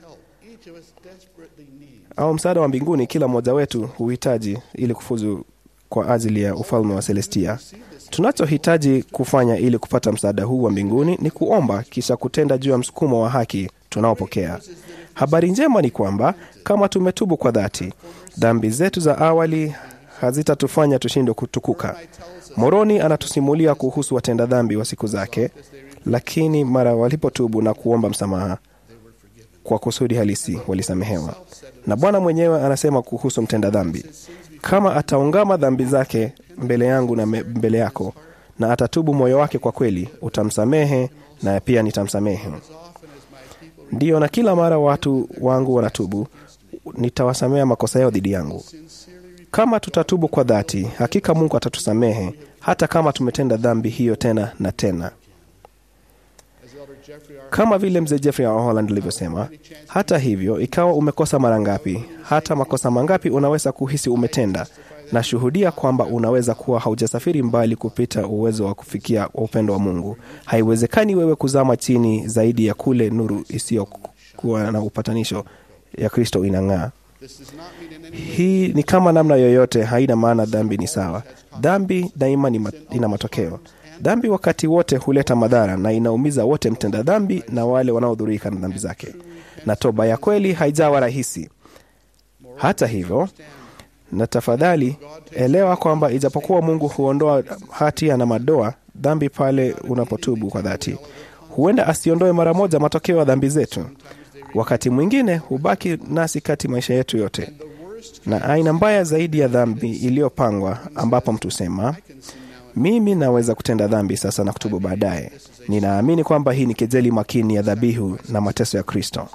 au msaada wa mbinguni kila mmoja wetu huhitaji ili kufuzu kwa ajili ya ufalme wa Celestia. Tunachohitaji kufanya ili kupata msaada huu wa mbinguni ni kuomba, kisha kutenda juu ya msukumo wa haki tunaopokea. Habari njema ni kwamba kama tumetubu kwa dhati, dhambi zetu za awali hazitatufanya tushindwe kutukuka. Moroni anatusimulia kuhusu watenda dhambi wa siku zake, lakini mara walipotubu na kuomba msamaha kwa kusudi halisi walisamehewa. Na Bwana mwenyewe anasema kuhusu mtenda dhambi, kama ataungama dhambi zake mbele yangu na mbele yako, na atatubu moyo wake kwa kweli, utamsamehe na pia nitamsamehe. Ndiyo, na kila mara watu wangu wanatubu, nitawasamea makosa yao dhidi yangu. Kama tutatubu kwa dhati, hakika Mungu atatusamehe hata kama tumetenda dhambi hiyo tena na tena. Kama vile mzee Jeffrey wa Holland alivyosema, hata hivyo, ikawa umekosa mara ngapi, hata makosa mangapi unaweza kuhisi umetenda, na shuhudia kwamba unaweza kuwa haujasafiri mbali kupita uwezo wa kufikia upendo wa Mungu. Haiwezekani wewe kuzama chini zaidi ya kule nuru isiyokuwa na upatanisho ya Kristo inang'aa. Hii ni kama namna yoyote, haina maana dhambi ni sawa. Dhambi daima ni ma, ina matokeo. Dhambi wakati wote huleta madhara na inaumiza wote, mtenda dhambi na wale wanaodhurika na dhambi zake, na toba ya kweli haijawa rahisi. Hata hivyo, na tafadhali elewa kwamba ijapokuwa Mungu huondoa hatia na madoa dhambi pale unapotubu kwa dhati, huenda asiondoe mara moja matokeo ya dhambi zetu. Wakati mwingine hubaki nasi kati maisha yetu yote, na aina mbaya zaidi ya dhambi iliyopangwa, ambapo mtu sema mimi naweza kutenda dhambi sasa na kutubu baadaye. Ninaamini kwamba hii ni kejeli makini ya dhabihu na mateso ya Kristo.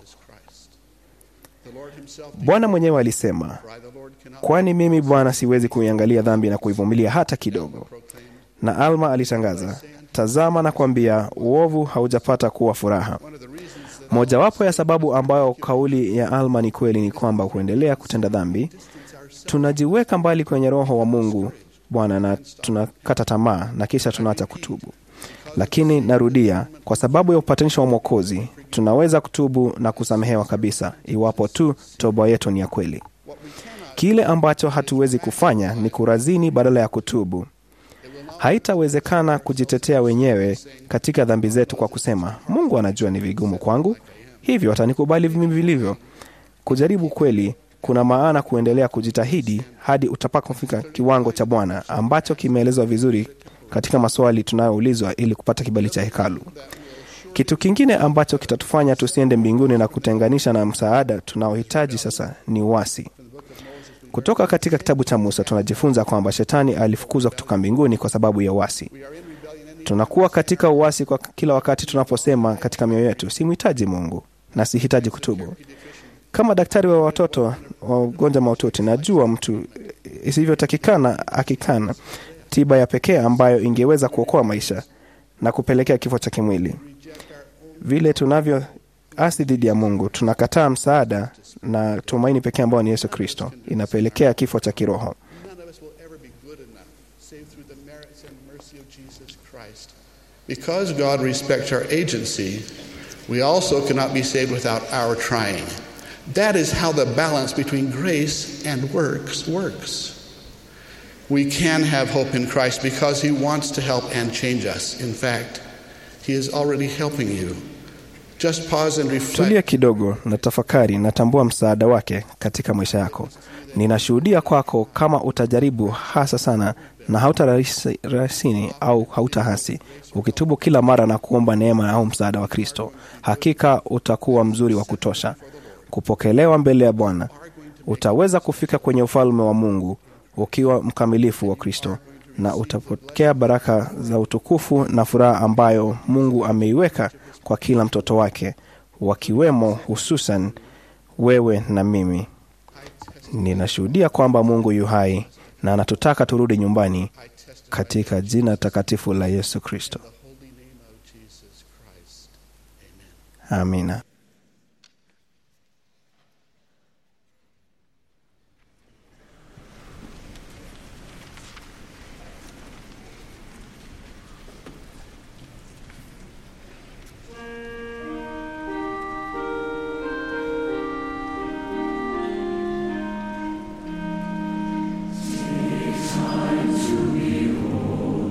Bwana mwenyewe alisema, kwani mimi Bwana siwezi kuiangalia dhambi na kuivumilia hata kidogo. Na Alma alitangaza, tazama na kwambia, uovu haujapata kuwa furaha. Mojawapo ya sababu ambayo kauli ya Alma ni kweli ni kwamba kuendelea kutenda dhambi, tunajiweka mbali kwenye Roho wa Mungu Bwana na tunakata tamaa na kisha tunaacha kutubu. Lakini narudia, kwa sababu ya upatanisho wa Mwokozi tunaweza kutubu na kusamehewa kabisa, iwapo tu toba yetu ni ya kweli. Kile ambacho hatuwezi kufanya ni kurazini badala ya kutubu. Haitawezekana kujitetea wenyewe katika dhambi zetu kwa kusema, Mungu anajua ni vigumu kwangu, hivyo atanikubali mimi vilivyo. Kujaribu kweli kuna maana kuendelea kujitahidi hadi utapakofika kiwango cha Bwana ambacho kimeelezwa vizuri katika maswali tunayoulizwa ili kupata kibali cha hekalu. Kitu kingine ambacho kitatufanya tusiende mbinguni na kutenganisha na msaada tunaohitaji sasa ni uasi. Kutoka katika kitabu cha Musa tunajifunza kwamba shetani alifukuzwa kutoka mbinguni kwa sababu ya uasi. Tunakuwa katika uasi kwa kila wakati tunaposema katika mioyo yetu, simhitaji Mungu na sihitaji kutubu. Kama daktari wa watoto wa ugonjwa mahututi, najua mtu isivyotakikana akikana tiba ya pekee ambayo ingeweza kuokoa maisha na kupelekea kifo cha kimwili. Vile tunavyo asi dhidi ya Mungu, tunakataa msaada na tumaini pekee ambayo ni Yesu Kristo, inapelekea kifo cha kiroho. None of us will ever be good enough, save through the merits and mercy of Jesus Christ. Because God respects our agency, we also cannot be saved without our trying. That is how the balance between grace and works works. We can have hope in Christ because He wants to help and change us. In fact, He is already helping you. Just pause and reflect. Tulia kidogo na tafakari, natambua msaada wake katika maisha yako. Ninashuhudia kwako kama utajaribu hasa sana na hautarasini au hautahasi, ukitubu kila mara na kuomba neema au msaada wa Kristo, hakika utakuwa mzuri wa kutosha kupokelewa mbele ya Bwana. Utaweza kufika kwenye ufalme wa Mungu ukiwa mkamilifu wa Kristo, na utapokea baraka za utukufu na furaha ambayo Mungu ameiweka kwa kila mtoto wake, wakiwemo hususan wewe na mimi. Ninashuhudia kwamba Mungu yu hai na anatutaka turudi nyumbani katika jina takatifu la Yesu Kristo. Amina.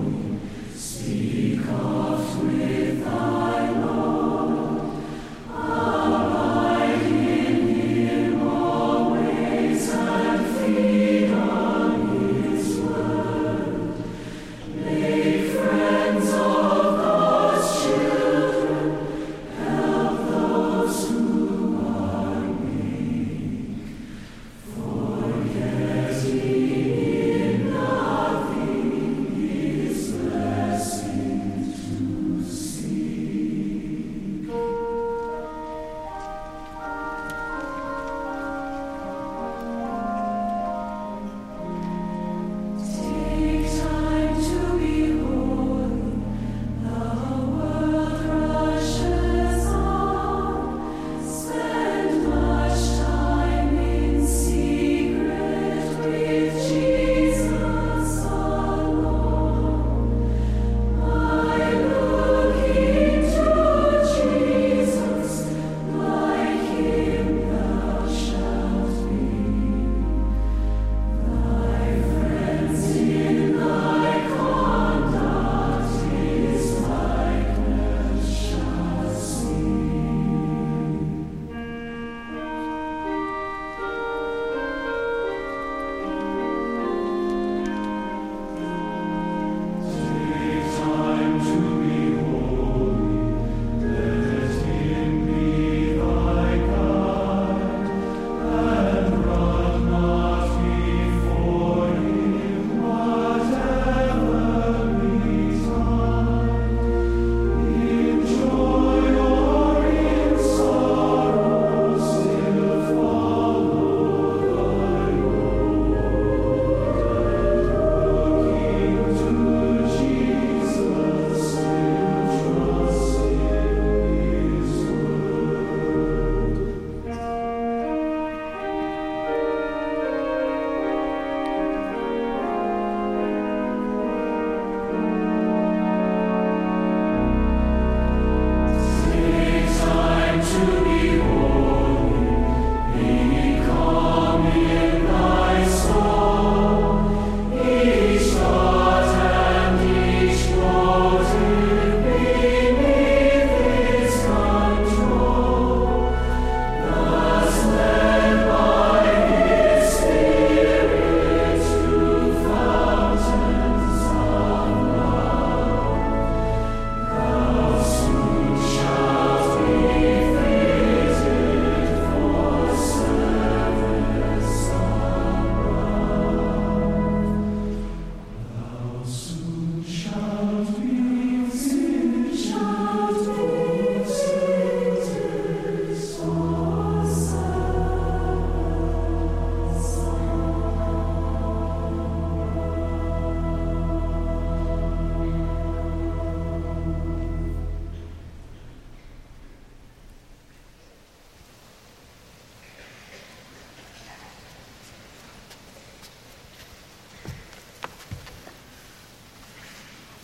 Speak oft with thy Lord.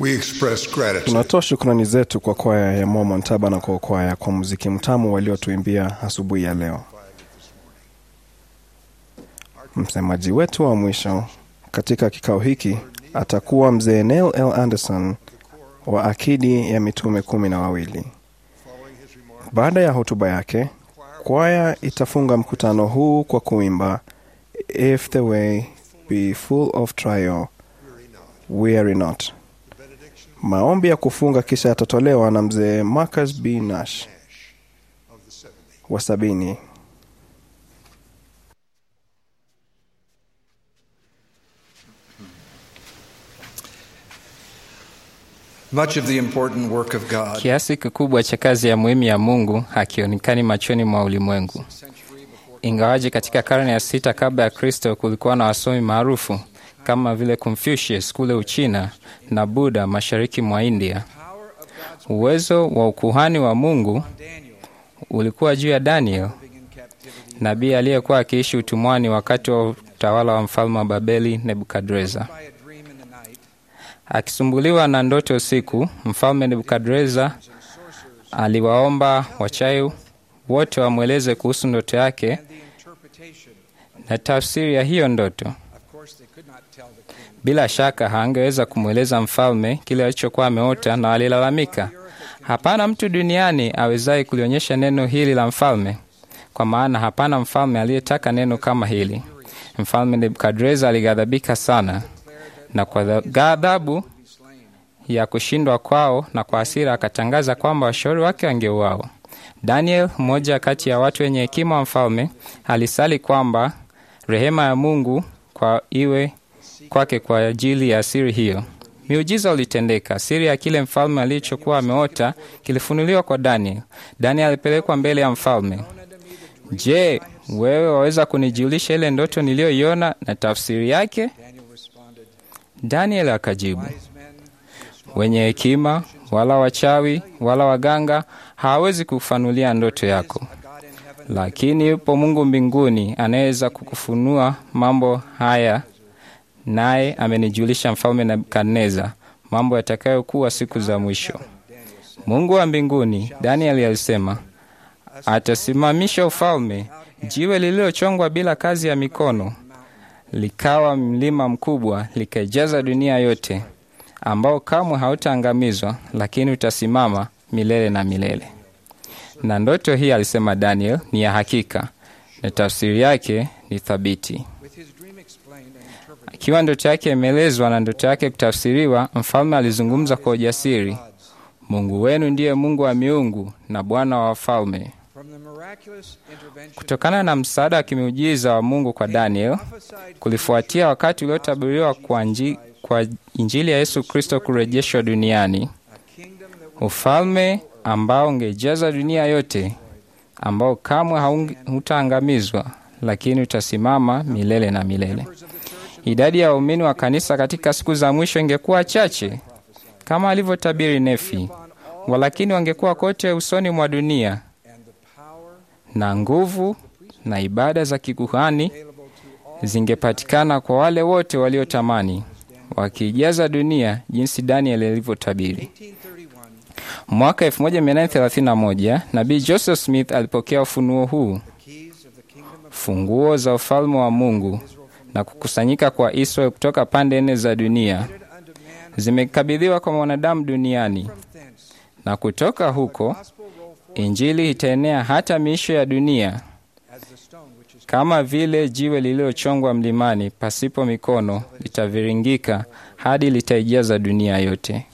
We express gratitude Tunatoa shukrani zetu kwa kwaya ya Mormon Tabernacle kwaya kwa muziki mtamu waliotuimbia asubuhi ya leo. Msemaji wetu wa mwisho katika kikao hiki atakuwa mzee Neil L. Anderson wa akidi ya mitume kumi na wawili. Baada ya hotuba yake, kwaya itafunga mkutano huu kwa kuimba If the way be full of trial, weary not. Maombi ya kufunga kisha yatatolewa na mzee Marcus B. Nash wa sabini. Much of the important work of God Kiasi kikubwa cha kazi ya muhimu ya Mungu hakionekani machoni mwa ulimwengu. Ingawaje katika karne ya sita kabla ya Kristo kulikuwa na wasomi maarufu kama vile Confucius kule Uchina na Buddha mashariki mwa India, uwezo wa ukuhani wa Mungu ulikuwa juu ya Daniel, nabii aliyekuwa akiishi utumwani wakati wa utawala wa mfalme wa Babeli Nebukadreza. Akisumbuliwa na ndoto usiku, mfalme Nebukadreza aliwaomba wachawi wote wamweleze kuhusu ndoto yake na tafsiri ya hiyo ndoto. Bila shaka hangeweza kumweleza mfalme kile alichokuwa ameota, na alilalamika, hapana mtu duniani awezaye kulionyesha neno hili la mfalme, kwa maana hapana mfalme aliyetaka neno kama hili. Mfalme Nebukadreza alighadhabika sana, na kwa ghadhabu ya kushindwa kwao na kwa hasira akatangaza kwamba washauri wake wangeuawa. Daniel, mmoja kati ya watu wenye hekima wa mfalme, alisali kwamba rehema ya Mungu kwa iwe kwake kwa ajili ya siri hiyo. Miujiza ulitendeka. Siri ya kile mfalme alichokuwa ameota kilifunuliwa kwa Daniel. Daniel alipelekwa mbele ya mfalme. Je, wewe waweza kunijulisha ile ndoto niliyoiona na tafsiri yake? Daniel akajibu, wenye hekima wala wachawi wala waganga hawawezi kufanulia ndoto yako, lakini yupo Mungu mbinguni anayeweza kukufunua mambo haya, naye amenijulisha mfalme Nebukadneza mambo yatakayokuwa siku za mwisho. Mungu wa mbinguni, Danieli alisema, atasimamisha ufalme, jiwe lililochongwa bila kazi ya mikono, likawa mlima mkubwa, likaijaza dunia yote, ambao kamwe hautaangamizwa, lakini utasimama milele na milele. Na ndoto hii, alisema Daniel, ni ya hakika na tafsiri yake ni thabiti. Akiwa ndoto yake imeelezwa na ndoto yake kutafsiriwa, mfalme alizungumza kwa ujasiri, Mungu wenu ndiye Mungu wa miungu na Bwana wa wafalme. Kutokana na msaada wa kimiujiza wa Mungu kwa Daniel, kulifuatia wakati uliotabiriwa kwa, nji, kwa Injili ya Yesu Kristo kurejeshwa duniani, ufalme ambao ungejaza dunia yote, ambao kamwe hautaangamizwa, lakini utasimama milele na milele. Idadi ya waumini wa kanisa katika siku za mwisho ingekuwa chache kama alivyotabiri Nefi, walakini wangekuwa kote usoni mwa dunia, na nguvu na ibada za kikuhani zingepatikana kwa wale wote waliotamani, wakiijaza dunia jinsi Daniel alivyotabiri. Mwaka 1931 nabii Joseph Smith alipokea ufunuo huu, funguo za ufalme wa Mungu na kukusanyika kwa Israeli kutoka pande nne za dunia zimekabidhiwa kwa mwanadamu duniani, na kutoka huko Injili itaenea hata miisho ya dunia, kama vile jiwe lililochongwa mlimani pasipo mikono litaviringika hadi litaijaza dunia yote.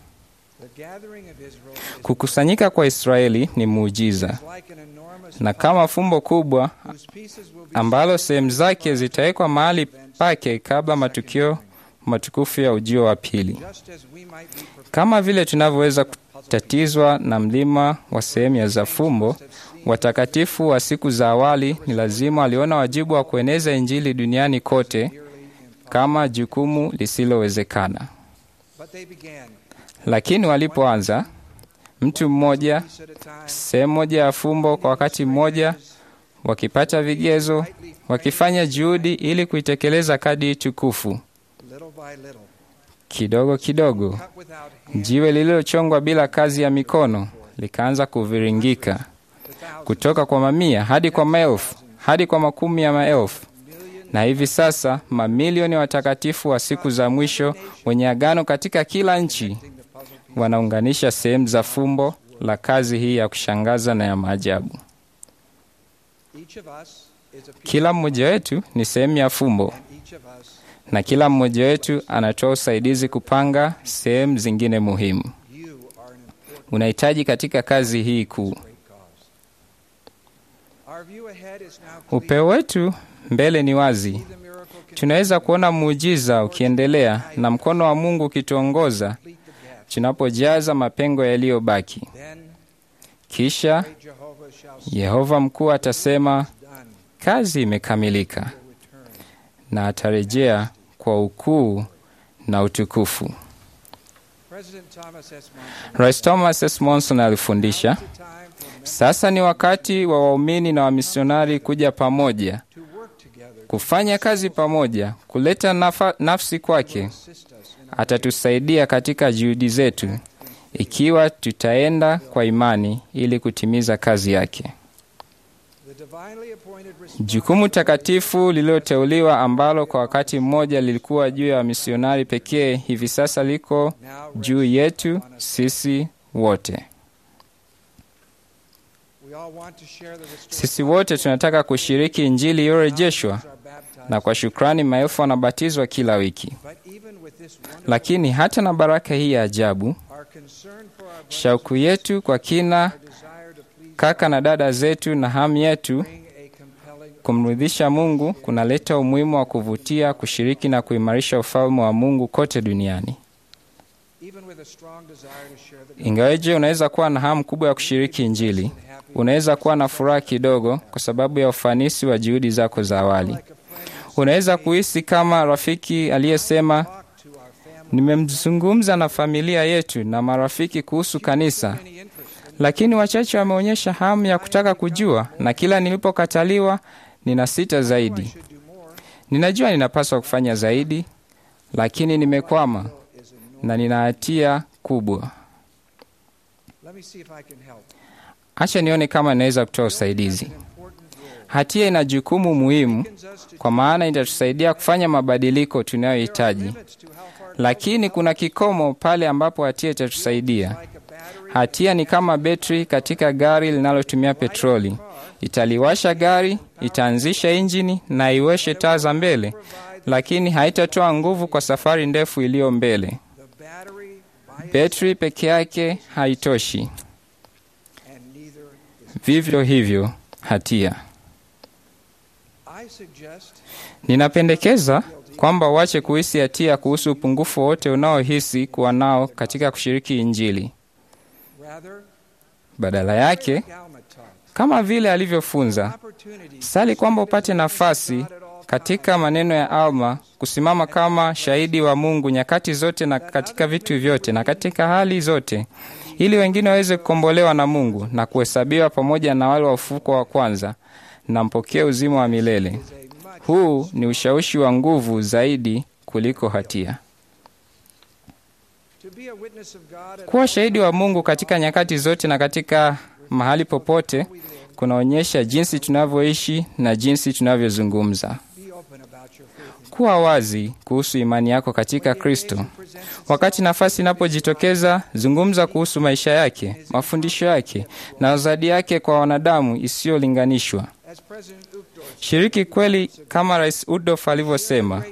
Kukusanyika kwa Israeli ni muujiza, na kama fumbo kubwa ambalo sehemu zake zitawekwa mahali pake kabla matukio matukufu ya ujio wa pili. Kama vile tunavyoweza kutatizwa na mlima wa sehemu ya za fumbo, watakatifu wa siku za awali ni lazima waliona wajibu wa kueneza Injili duniani kote kama jukumu lisilowezekana. Lakini walipoanza, mtu mmoja, sehemu moja ya fumbo kwa wakati mmoja, wakipata vigezo, wakifanya juhudi ili kuitekeleza kadi tukufu Kidogo kidogo, jiwe lililochongwa bila kazi ya mikono likaanza kuviringika kutoka kwa mamia hadi kwa maelfu hadi kwa makumi ya maelfu, na hivi sasa mamilioni ya watakatifu wa siku za mwisho wenye agano katika kila nchi wanaunganisha sehemu za fumbo la kazi hii ya kushangaza na ya maajabu. Kila mmoja wetu ni sehemu ya fumbo, na kila mmoja wetu anatoa usaidizi kupanga sehemu zingine muhimu. Unahitaji katika kazi hii kuu. Upeo wetu mbele ni wazi. Tunaweza kuona muujiza ukiendelea na mkono wa Mungu ukituongoza tunapojaza mapengo yaliyobaki. Kisha Yehova mkuu atasema, kazi imekamilika, na atarejea kwa ukuu na utukufu. Rais Thomas S. Monson alifundisha, sasa ni wakati wa waumini na wamisionari kuja pamoja, kufanya kazi pamoja, kuleta nafa, nafsi kwake. Atatusaidia katika juhudi zetu ikiwa tutaenda kwa imani ili kutimiza kazi yake. Jukumu takatifu lililoteuliwa ambalo kwa wakati mmoja lilikuwa juu ya wamisionari pekee, hivi sasa liko juu yetu sisi wote. Sisi wote tunataka kushiriki Injili iliyorejeshwa, na kwa shukrani maelfu wanabatizwa kila wiki. Lakini hata na baraka hii ya ajabu, shauku yetu kwa kina kaka na dada zetu na hamu yetu kumridhisha Mungu kunaleta umuhimu wa kuvutia kushiriki na kuimarisha ufalme wa Mungu kote duniani. Ingaweje unaweza kuwa na hamu kubwa ya kushiriki Injili, unaweza kuwa na furaha kidogo kwa sababu ya ufanisi wa juhudi zako za awali. Unaweza kuhisi kama rafiki aliyesema, nimemzungumza na familia yetu na marafiki kuhusu kanisa, lakini wachache wameonyesha hamu ya kutaka kujua, na kila nilipokataliwa nina sita zaidi. Ninajua ninapaswa kufanya zaidi, lakini nimekwama na nina hatia kubwa. Acha nione kama ninaweza kutoa usaidizi. Hatia ina jukumu muhimu, kwa maana itatusaidia kufanya mabadiliko tunayohitaji, lakini kuna kikomo pale ambapo hatia itatusaidia. Hatia ni kama betri katika gari linalotumia petroli. Italiwasha gari, itaanzisha injini na iweshe taa za mbele, lakini haitatoa nguvu kwa safari ndefu iliyo mbele. Betri peke yake haitoshi. Vivyo hivyo hatia. Ninapendekeza kwamba uache kuhisi hatia kuhusu upungufu wote unaohisi kuwa nao katika kushiriki Injili. Badala yake, kama vile alivyofunza, sali kwamba upate nafasi katika maneno ya Alma kusimama kama shahidi wa Mungu nyakati zote na katika vitu vyote na katika hali zote, ili wengine waweze kukombolewa na Mungu na kuhesabiwa pamoja na wale wa ufufuko wa kwanza na mpokee uzima wa milele. Huu ni ushawishi wa nguvu zaidi kuliko hatia. Kuwa shahidi wa Mungu katika nyakati zote na katika mahali popote kunaonyesha jinsi tunavyoishi na jinsi tunavyozungumza. Kuwa wazi kuhusu imani yako katika Kristo. Wakati nafasi inapojitokeza, zungumza kuhusu maisha yake, mafundisho yake na uzadi yake kwa wanadamu isiyolinganishwa. Shiriki kweli kama Rais Udof alivyosema.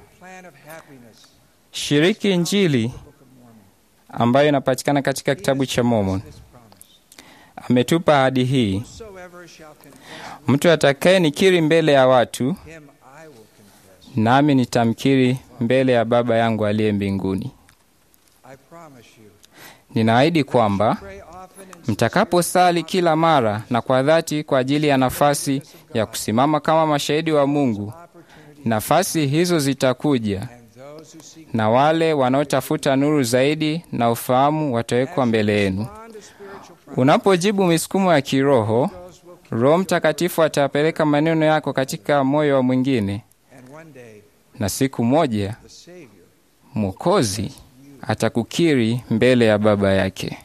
Shiriki Injili ambayo inapatikana katika kitabu cha Mormon. Ametupa ahadi hii, mtu atakaye nikiri mbele ya watu, nami nitamkiri mbele ya Baba yangu aliye mbinguni. Ninaahidi kwamba mtakaposali kila mara na kwa dhati kwa ajili ya nafasi ya kusimama kama mashahidi wa Mungu, nafasi hizo zitakuja na wale wanaotafuta nuru zaidi na ufahamu watawekwa mbele yenu. Unapojibu misukumo ya kiroho, Roho Mtakatifu atapeleka maneno yako katika moyo wa mwingine, na siku moja Mwokozi atakukiri mbele ya Baba yake.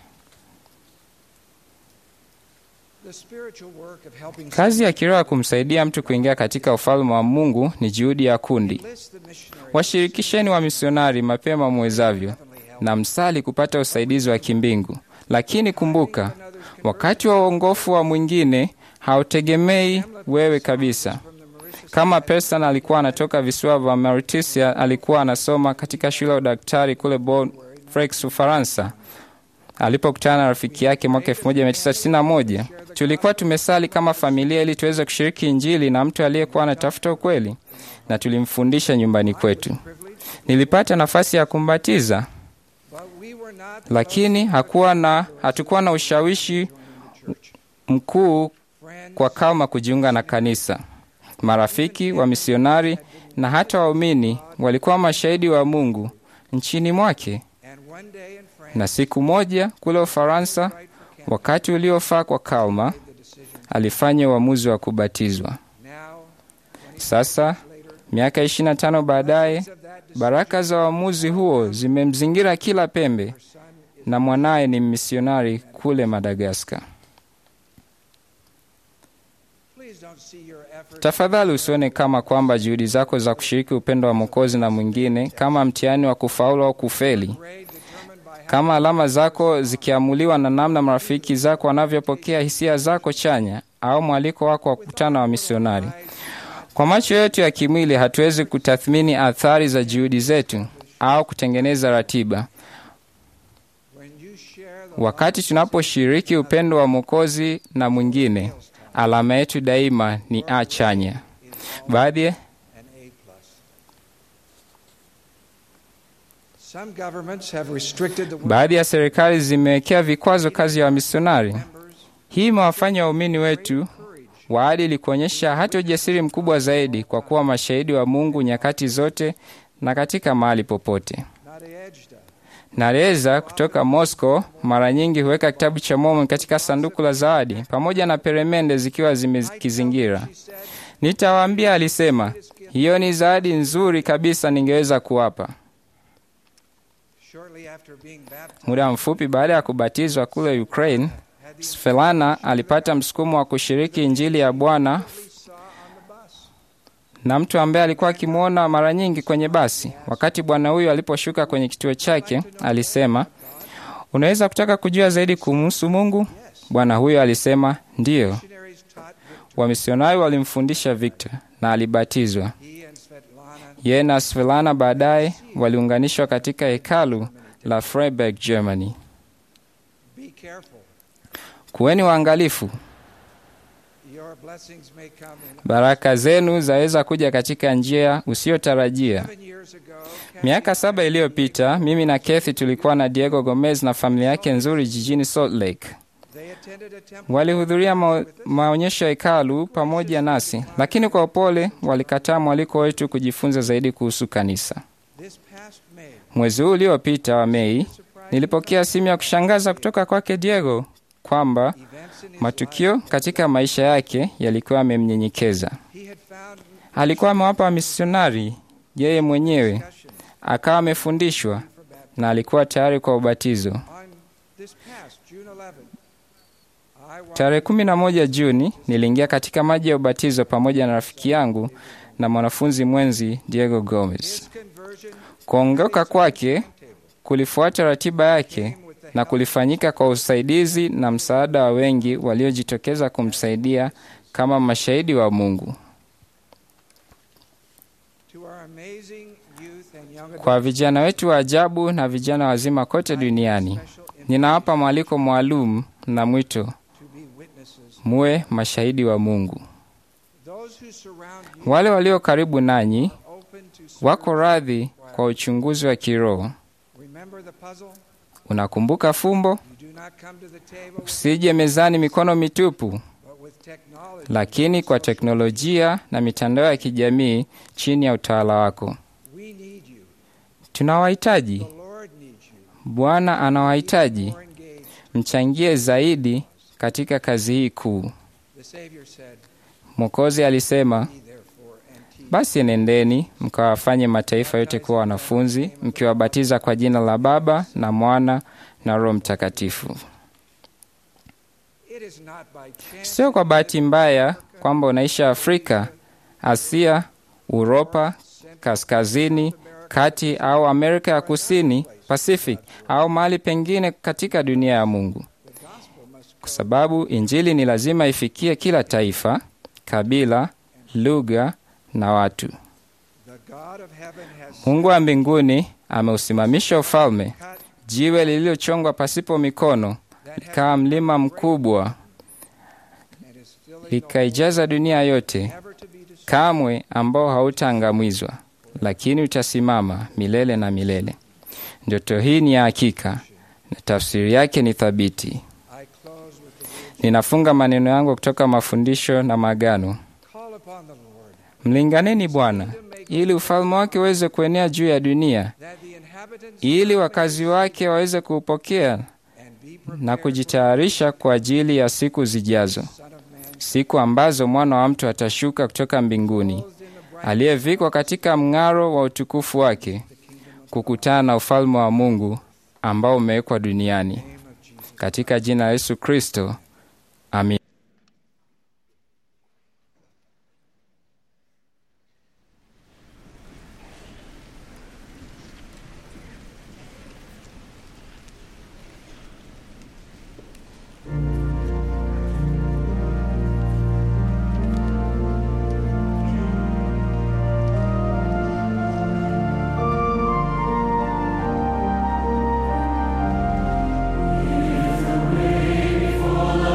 Kazi ya kiroho ya kumsaidia mtu kuingia katika ufalme wa Mungu ni juhudi ya kundi. Washirikisheni wa misionari mapema mwezavyo, na msali kupata usaidizi wa kimbingu. Lakini kumbuka, wakati wa uongofu wa mwingine hautegemei wewe kabisa. Kama Person alikuwa anatoka visiwa vya Mauritius, alikuwa anasoma katika shule ya udaktari kule Bordeaux, Ufaransa. Alipokutana na rafiki yake mwaka 1991 tulikuwa tumesali kama familia ili tuweze kushiriki Injili na mtu aliyekuwa anatafuta ukweli, na tulimfundisha nyumbani kwetu. Nilipata nafasi ya kumbatiza, lakini hakuwa na, hatukuwa na ushawishi mkuu kwa kama kujiunga na kanisa. Marafiki wa misionari na hata waumini walikuwa mashahidi wa Mungu nchini mwake. Na siku moja kule Ufaransa, wakati uliofaa kwa Kalma, alifanya uamuzi wa kubatizwa. Sasa miaka 25 baadaye, baraka za uamuzi huo zimemzingira kila pembe, na mwanaye ni misionari kule Madagaskar. Tafadhali usione kama kwamba juhudi zako za kushiriki upendo wa Mwokozi na mwingine kama mtihani wa kufaulu au kufeli, kama alama zako zikiamuliwa na namna marafiki zako wanavyopokea hisia zako chanya au mwaliko wako wa kukutana wa misionari. Kwa macho yetu ya kimwili, hatuwezi kutathmini athari za juhudi zetu au kutengeneza ratiba. Wakati tunaposhiriki upendo wa Mwokozi na mwingine, alama yetu daima ni A chanya. Baadhi baadhi ya serikali zimewekea vikwazo kazi ya wamisionari. Hii imewafanya waumini wetu waadili kuonyesha hata ujasiri mkubwa zaidi kwa kuwa mashahidi wa Mungu nyakati zote na katika mahali popote. Nareza kutoka Moscow mara nyingi huweka kitabu cha Mormon katika sanduku la zawadi pamoja na peremende zikiwa zimekizingira. Nitawaambia, alisema, hiyo ni zawadi nzuri kabisa ningeweza kuwapa. Muda mfupi baada ya kubatizwa kule Ukraine, Svelana alipata msukumo wa kushiriki Injili ya Bwana na mtu ambaye alikuwa akimwona mara nyingi kwenye basi. Wakati bwana huyu aliposhuka kwenye kituo chake, alisema, unaweza kutaka kujua zaidi kumhusu Mungu? Bwana huyo alisema, ndiyo. Wamisionari walimfundisha Victor na alibatizwa. Yeye na Svelana baadaye waliunganishwa katika hekalu la Freiburg, Germany. Kuweni waangalifu. Baraka zenu zaweza kuja katika njia usiyotarajia. Miaka saba iliyopita, mimi na Kathy tulikuwa na Diego Gomez na familia yake nzuri jijini Salt Lake. Walihudhuria ma maonyesho ya hekalu pamoja nasi, lakini kwa upole walikataa mwaliko wetu kujifunza zaidi kuhusu kanisa. Mwezi huu uliopita wa Mei, nilipokea simu ya kushangaza kutoka kwake Diego kwamba matukio katika maisha yake yalikuwa yamemnyenyekeza. Alikuwa amewapa wamisionari yeye mwenyewe, akawa amefundishwa na alikuwa tayari kwa ubatizo. Tarehe kumi na moja Juni niliingia katika maji ya ubatizo pamoja na rafiki yangu na mwanafunzi mwenzi Diego Gomez. Kuongoka kwake kulifuata ratiba yake na kulifanyika kwa usaidizi na msaada wa wengi waliojitokeza kumsaidia kama mashahidi wa Mungu. Kwa vijana wetu wa ajabu na vijana wazima kote duniani, ninawapa mwaliko maalum na mwito, muwe mashahidi wa Mungu. Wale walio karibu nanyi wako radhi kwa uchunguzi wa kiroho. Unakumbuka fumbo? Usije mezani mikono mitupu, lakini kwa teknolojia na mitandao ya kijamii chini ya utawala wako. Tunawahitaji. Bwana anawahitaji. Mchangie zaidi katika kazi hii kuu. Mwokozi alisema, Basi nendeni mkawafanye mataifa yote kuwa wanafunzi, mkiwabatiza kwa jina la Baba na Mwana na Roho Mtakatifu. Sio kwa bahati mbaya kwamba unaishi Afrika, Asia, Uropa, kaskazini, kati au Amerika ya Kusini, Pacific au mahali pengine katika dunia ya Mungu, kwa sababu Injili ni lazima ifikie kila taifa, kabila, lugha na watu. Mungu wa mbinguni ameusimamisha ufalme, jiwe lililochongwa pasipo mikono likawa mlima mkubwa, likaijaza dunia yote, kamwe ambao hautaangamizwa, lakini utasimama milele na milele. Ndoto hii ni ya hakika na tafsiri yake ni thabiti. Ninafunga maneno yangu kutoka mafundisho na maagano. Mlinganeni Bwana ili ufalme wake uweze kuenea juu ya dunia, ili wakazi wake waweze kuupokea na kujitayarisha kwa ajili ya siku zijazo, siku ambazo mwana wa mtu atashuka kutoka mbinguni, aliyevikwa katika mng'aro wa utukufu wake, kukutana na ufalme wa Mungu ambao umewekwa duniani. Katika jina la Yesu Kristo, amin. Before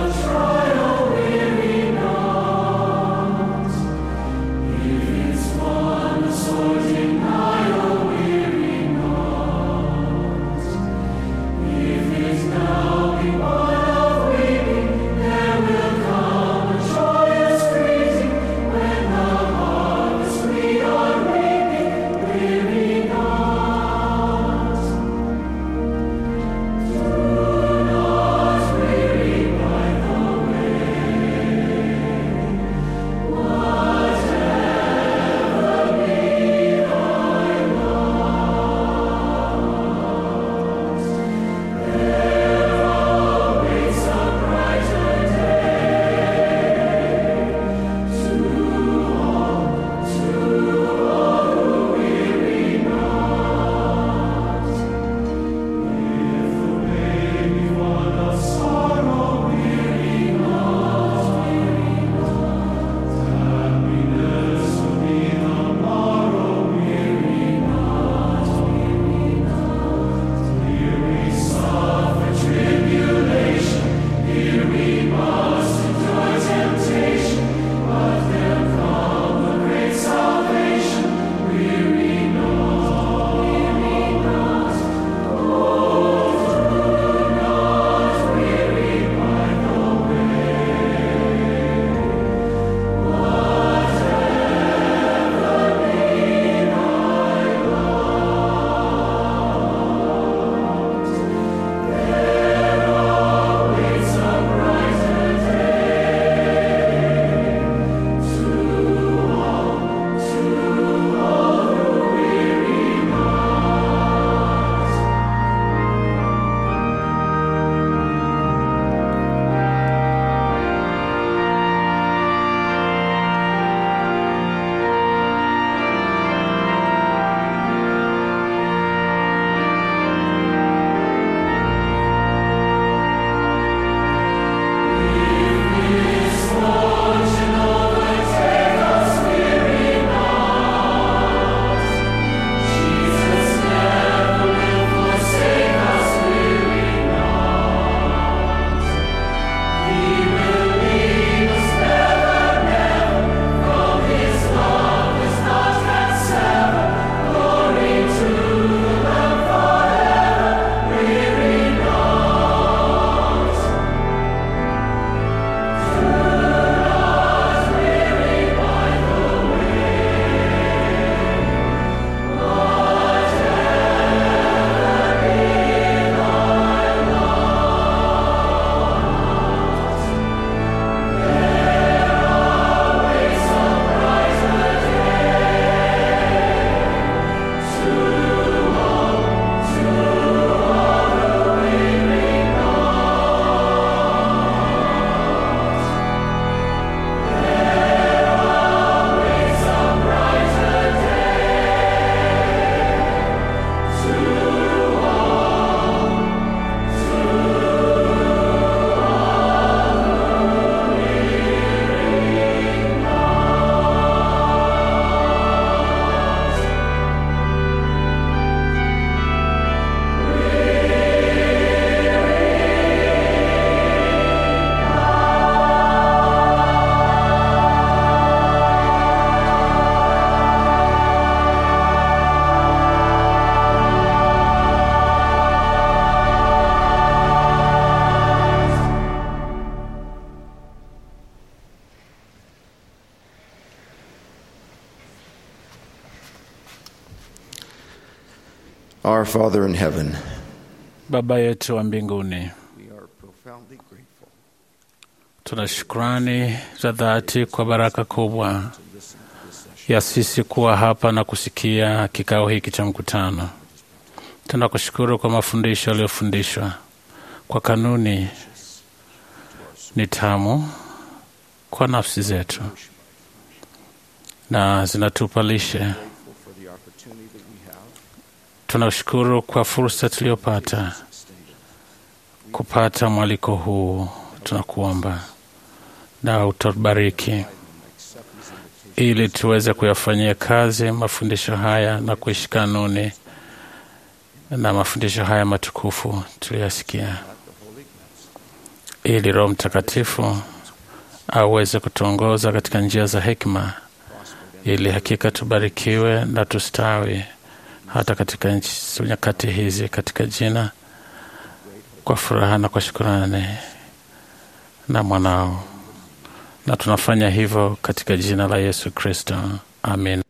Our Father in heaven, Baba yetu wa mbinguni, we are profoundly grateful tuna shukrani za dhati kwa baraka kubwa ya sisi kuwa hapa na kusikia kikao hiki cha mkutano. Tunakushukuru kwa mafundisho yaliyofundishwa, kwa kanuni ni tamu kwa nafsi zetu na zinatupa lishe. for the opportunity that we have Tunashukuru kwa fursa tuliyopata kupata mwaliko huu. Tunakuomba na utubariki ili tuweze kuyafanyia kazi mafundisho haya na kuishi kanuni na mafundisho haya matukufu tuliyasikia, ili Roho Mtakatifu aweze kutuongoza katika njia za hekima, ili hakika tubarikiwe na tustawi hata katika nchi- nyakati hizi, katika jina, kwa furaha na kwa shukurani na mwanao, na tunafanya hivyo katika jina la Yesu Kristo, amin.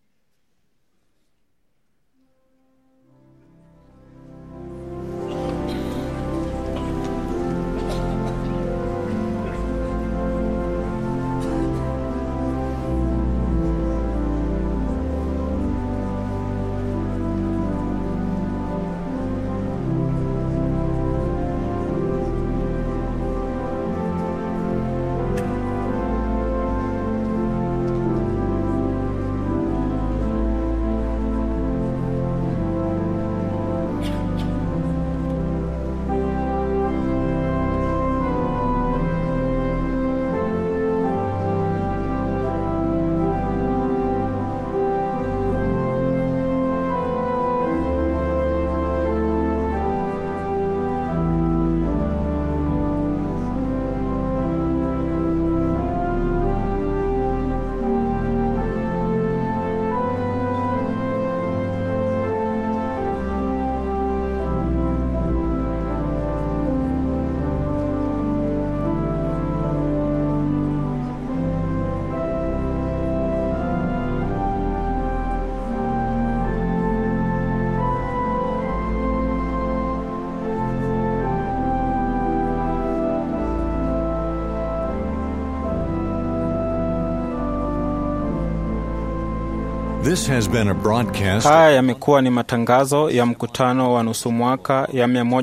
This has been a broadcast. Haya yamekuwa ni matangazo ya mkutano wa nusu mwaka ya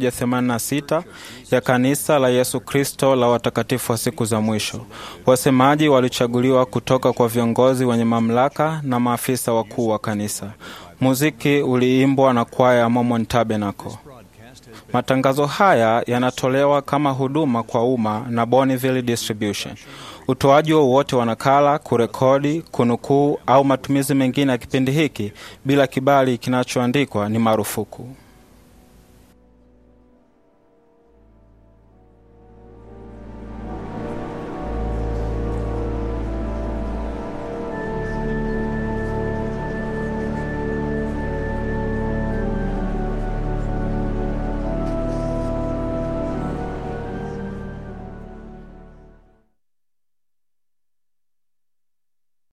186 ya kanisa la Yesu Kristo la watakatifu wa siku za mwisho. Wasemaji walichaguliwa kutoka kwa viongozi wenye mamlaka na maafisa wakuu wa kanisa. Muziki uliimbwa na kwaya ya Mormon Tabernacle. Matangazo haya yanatolewa kama huduma kwa umma na Bonneville Distribution. Utoaji wowote wa nakala, kurekodi, kunukuu au matumizi mengine ya kipindi hiki bila kibali kinachoandikwa ni marufuku.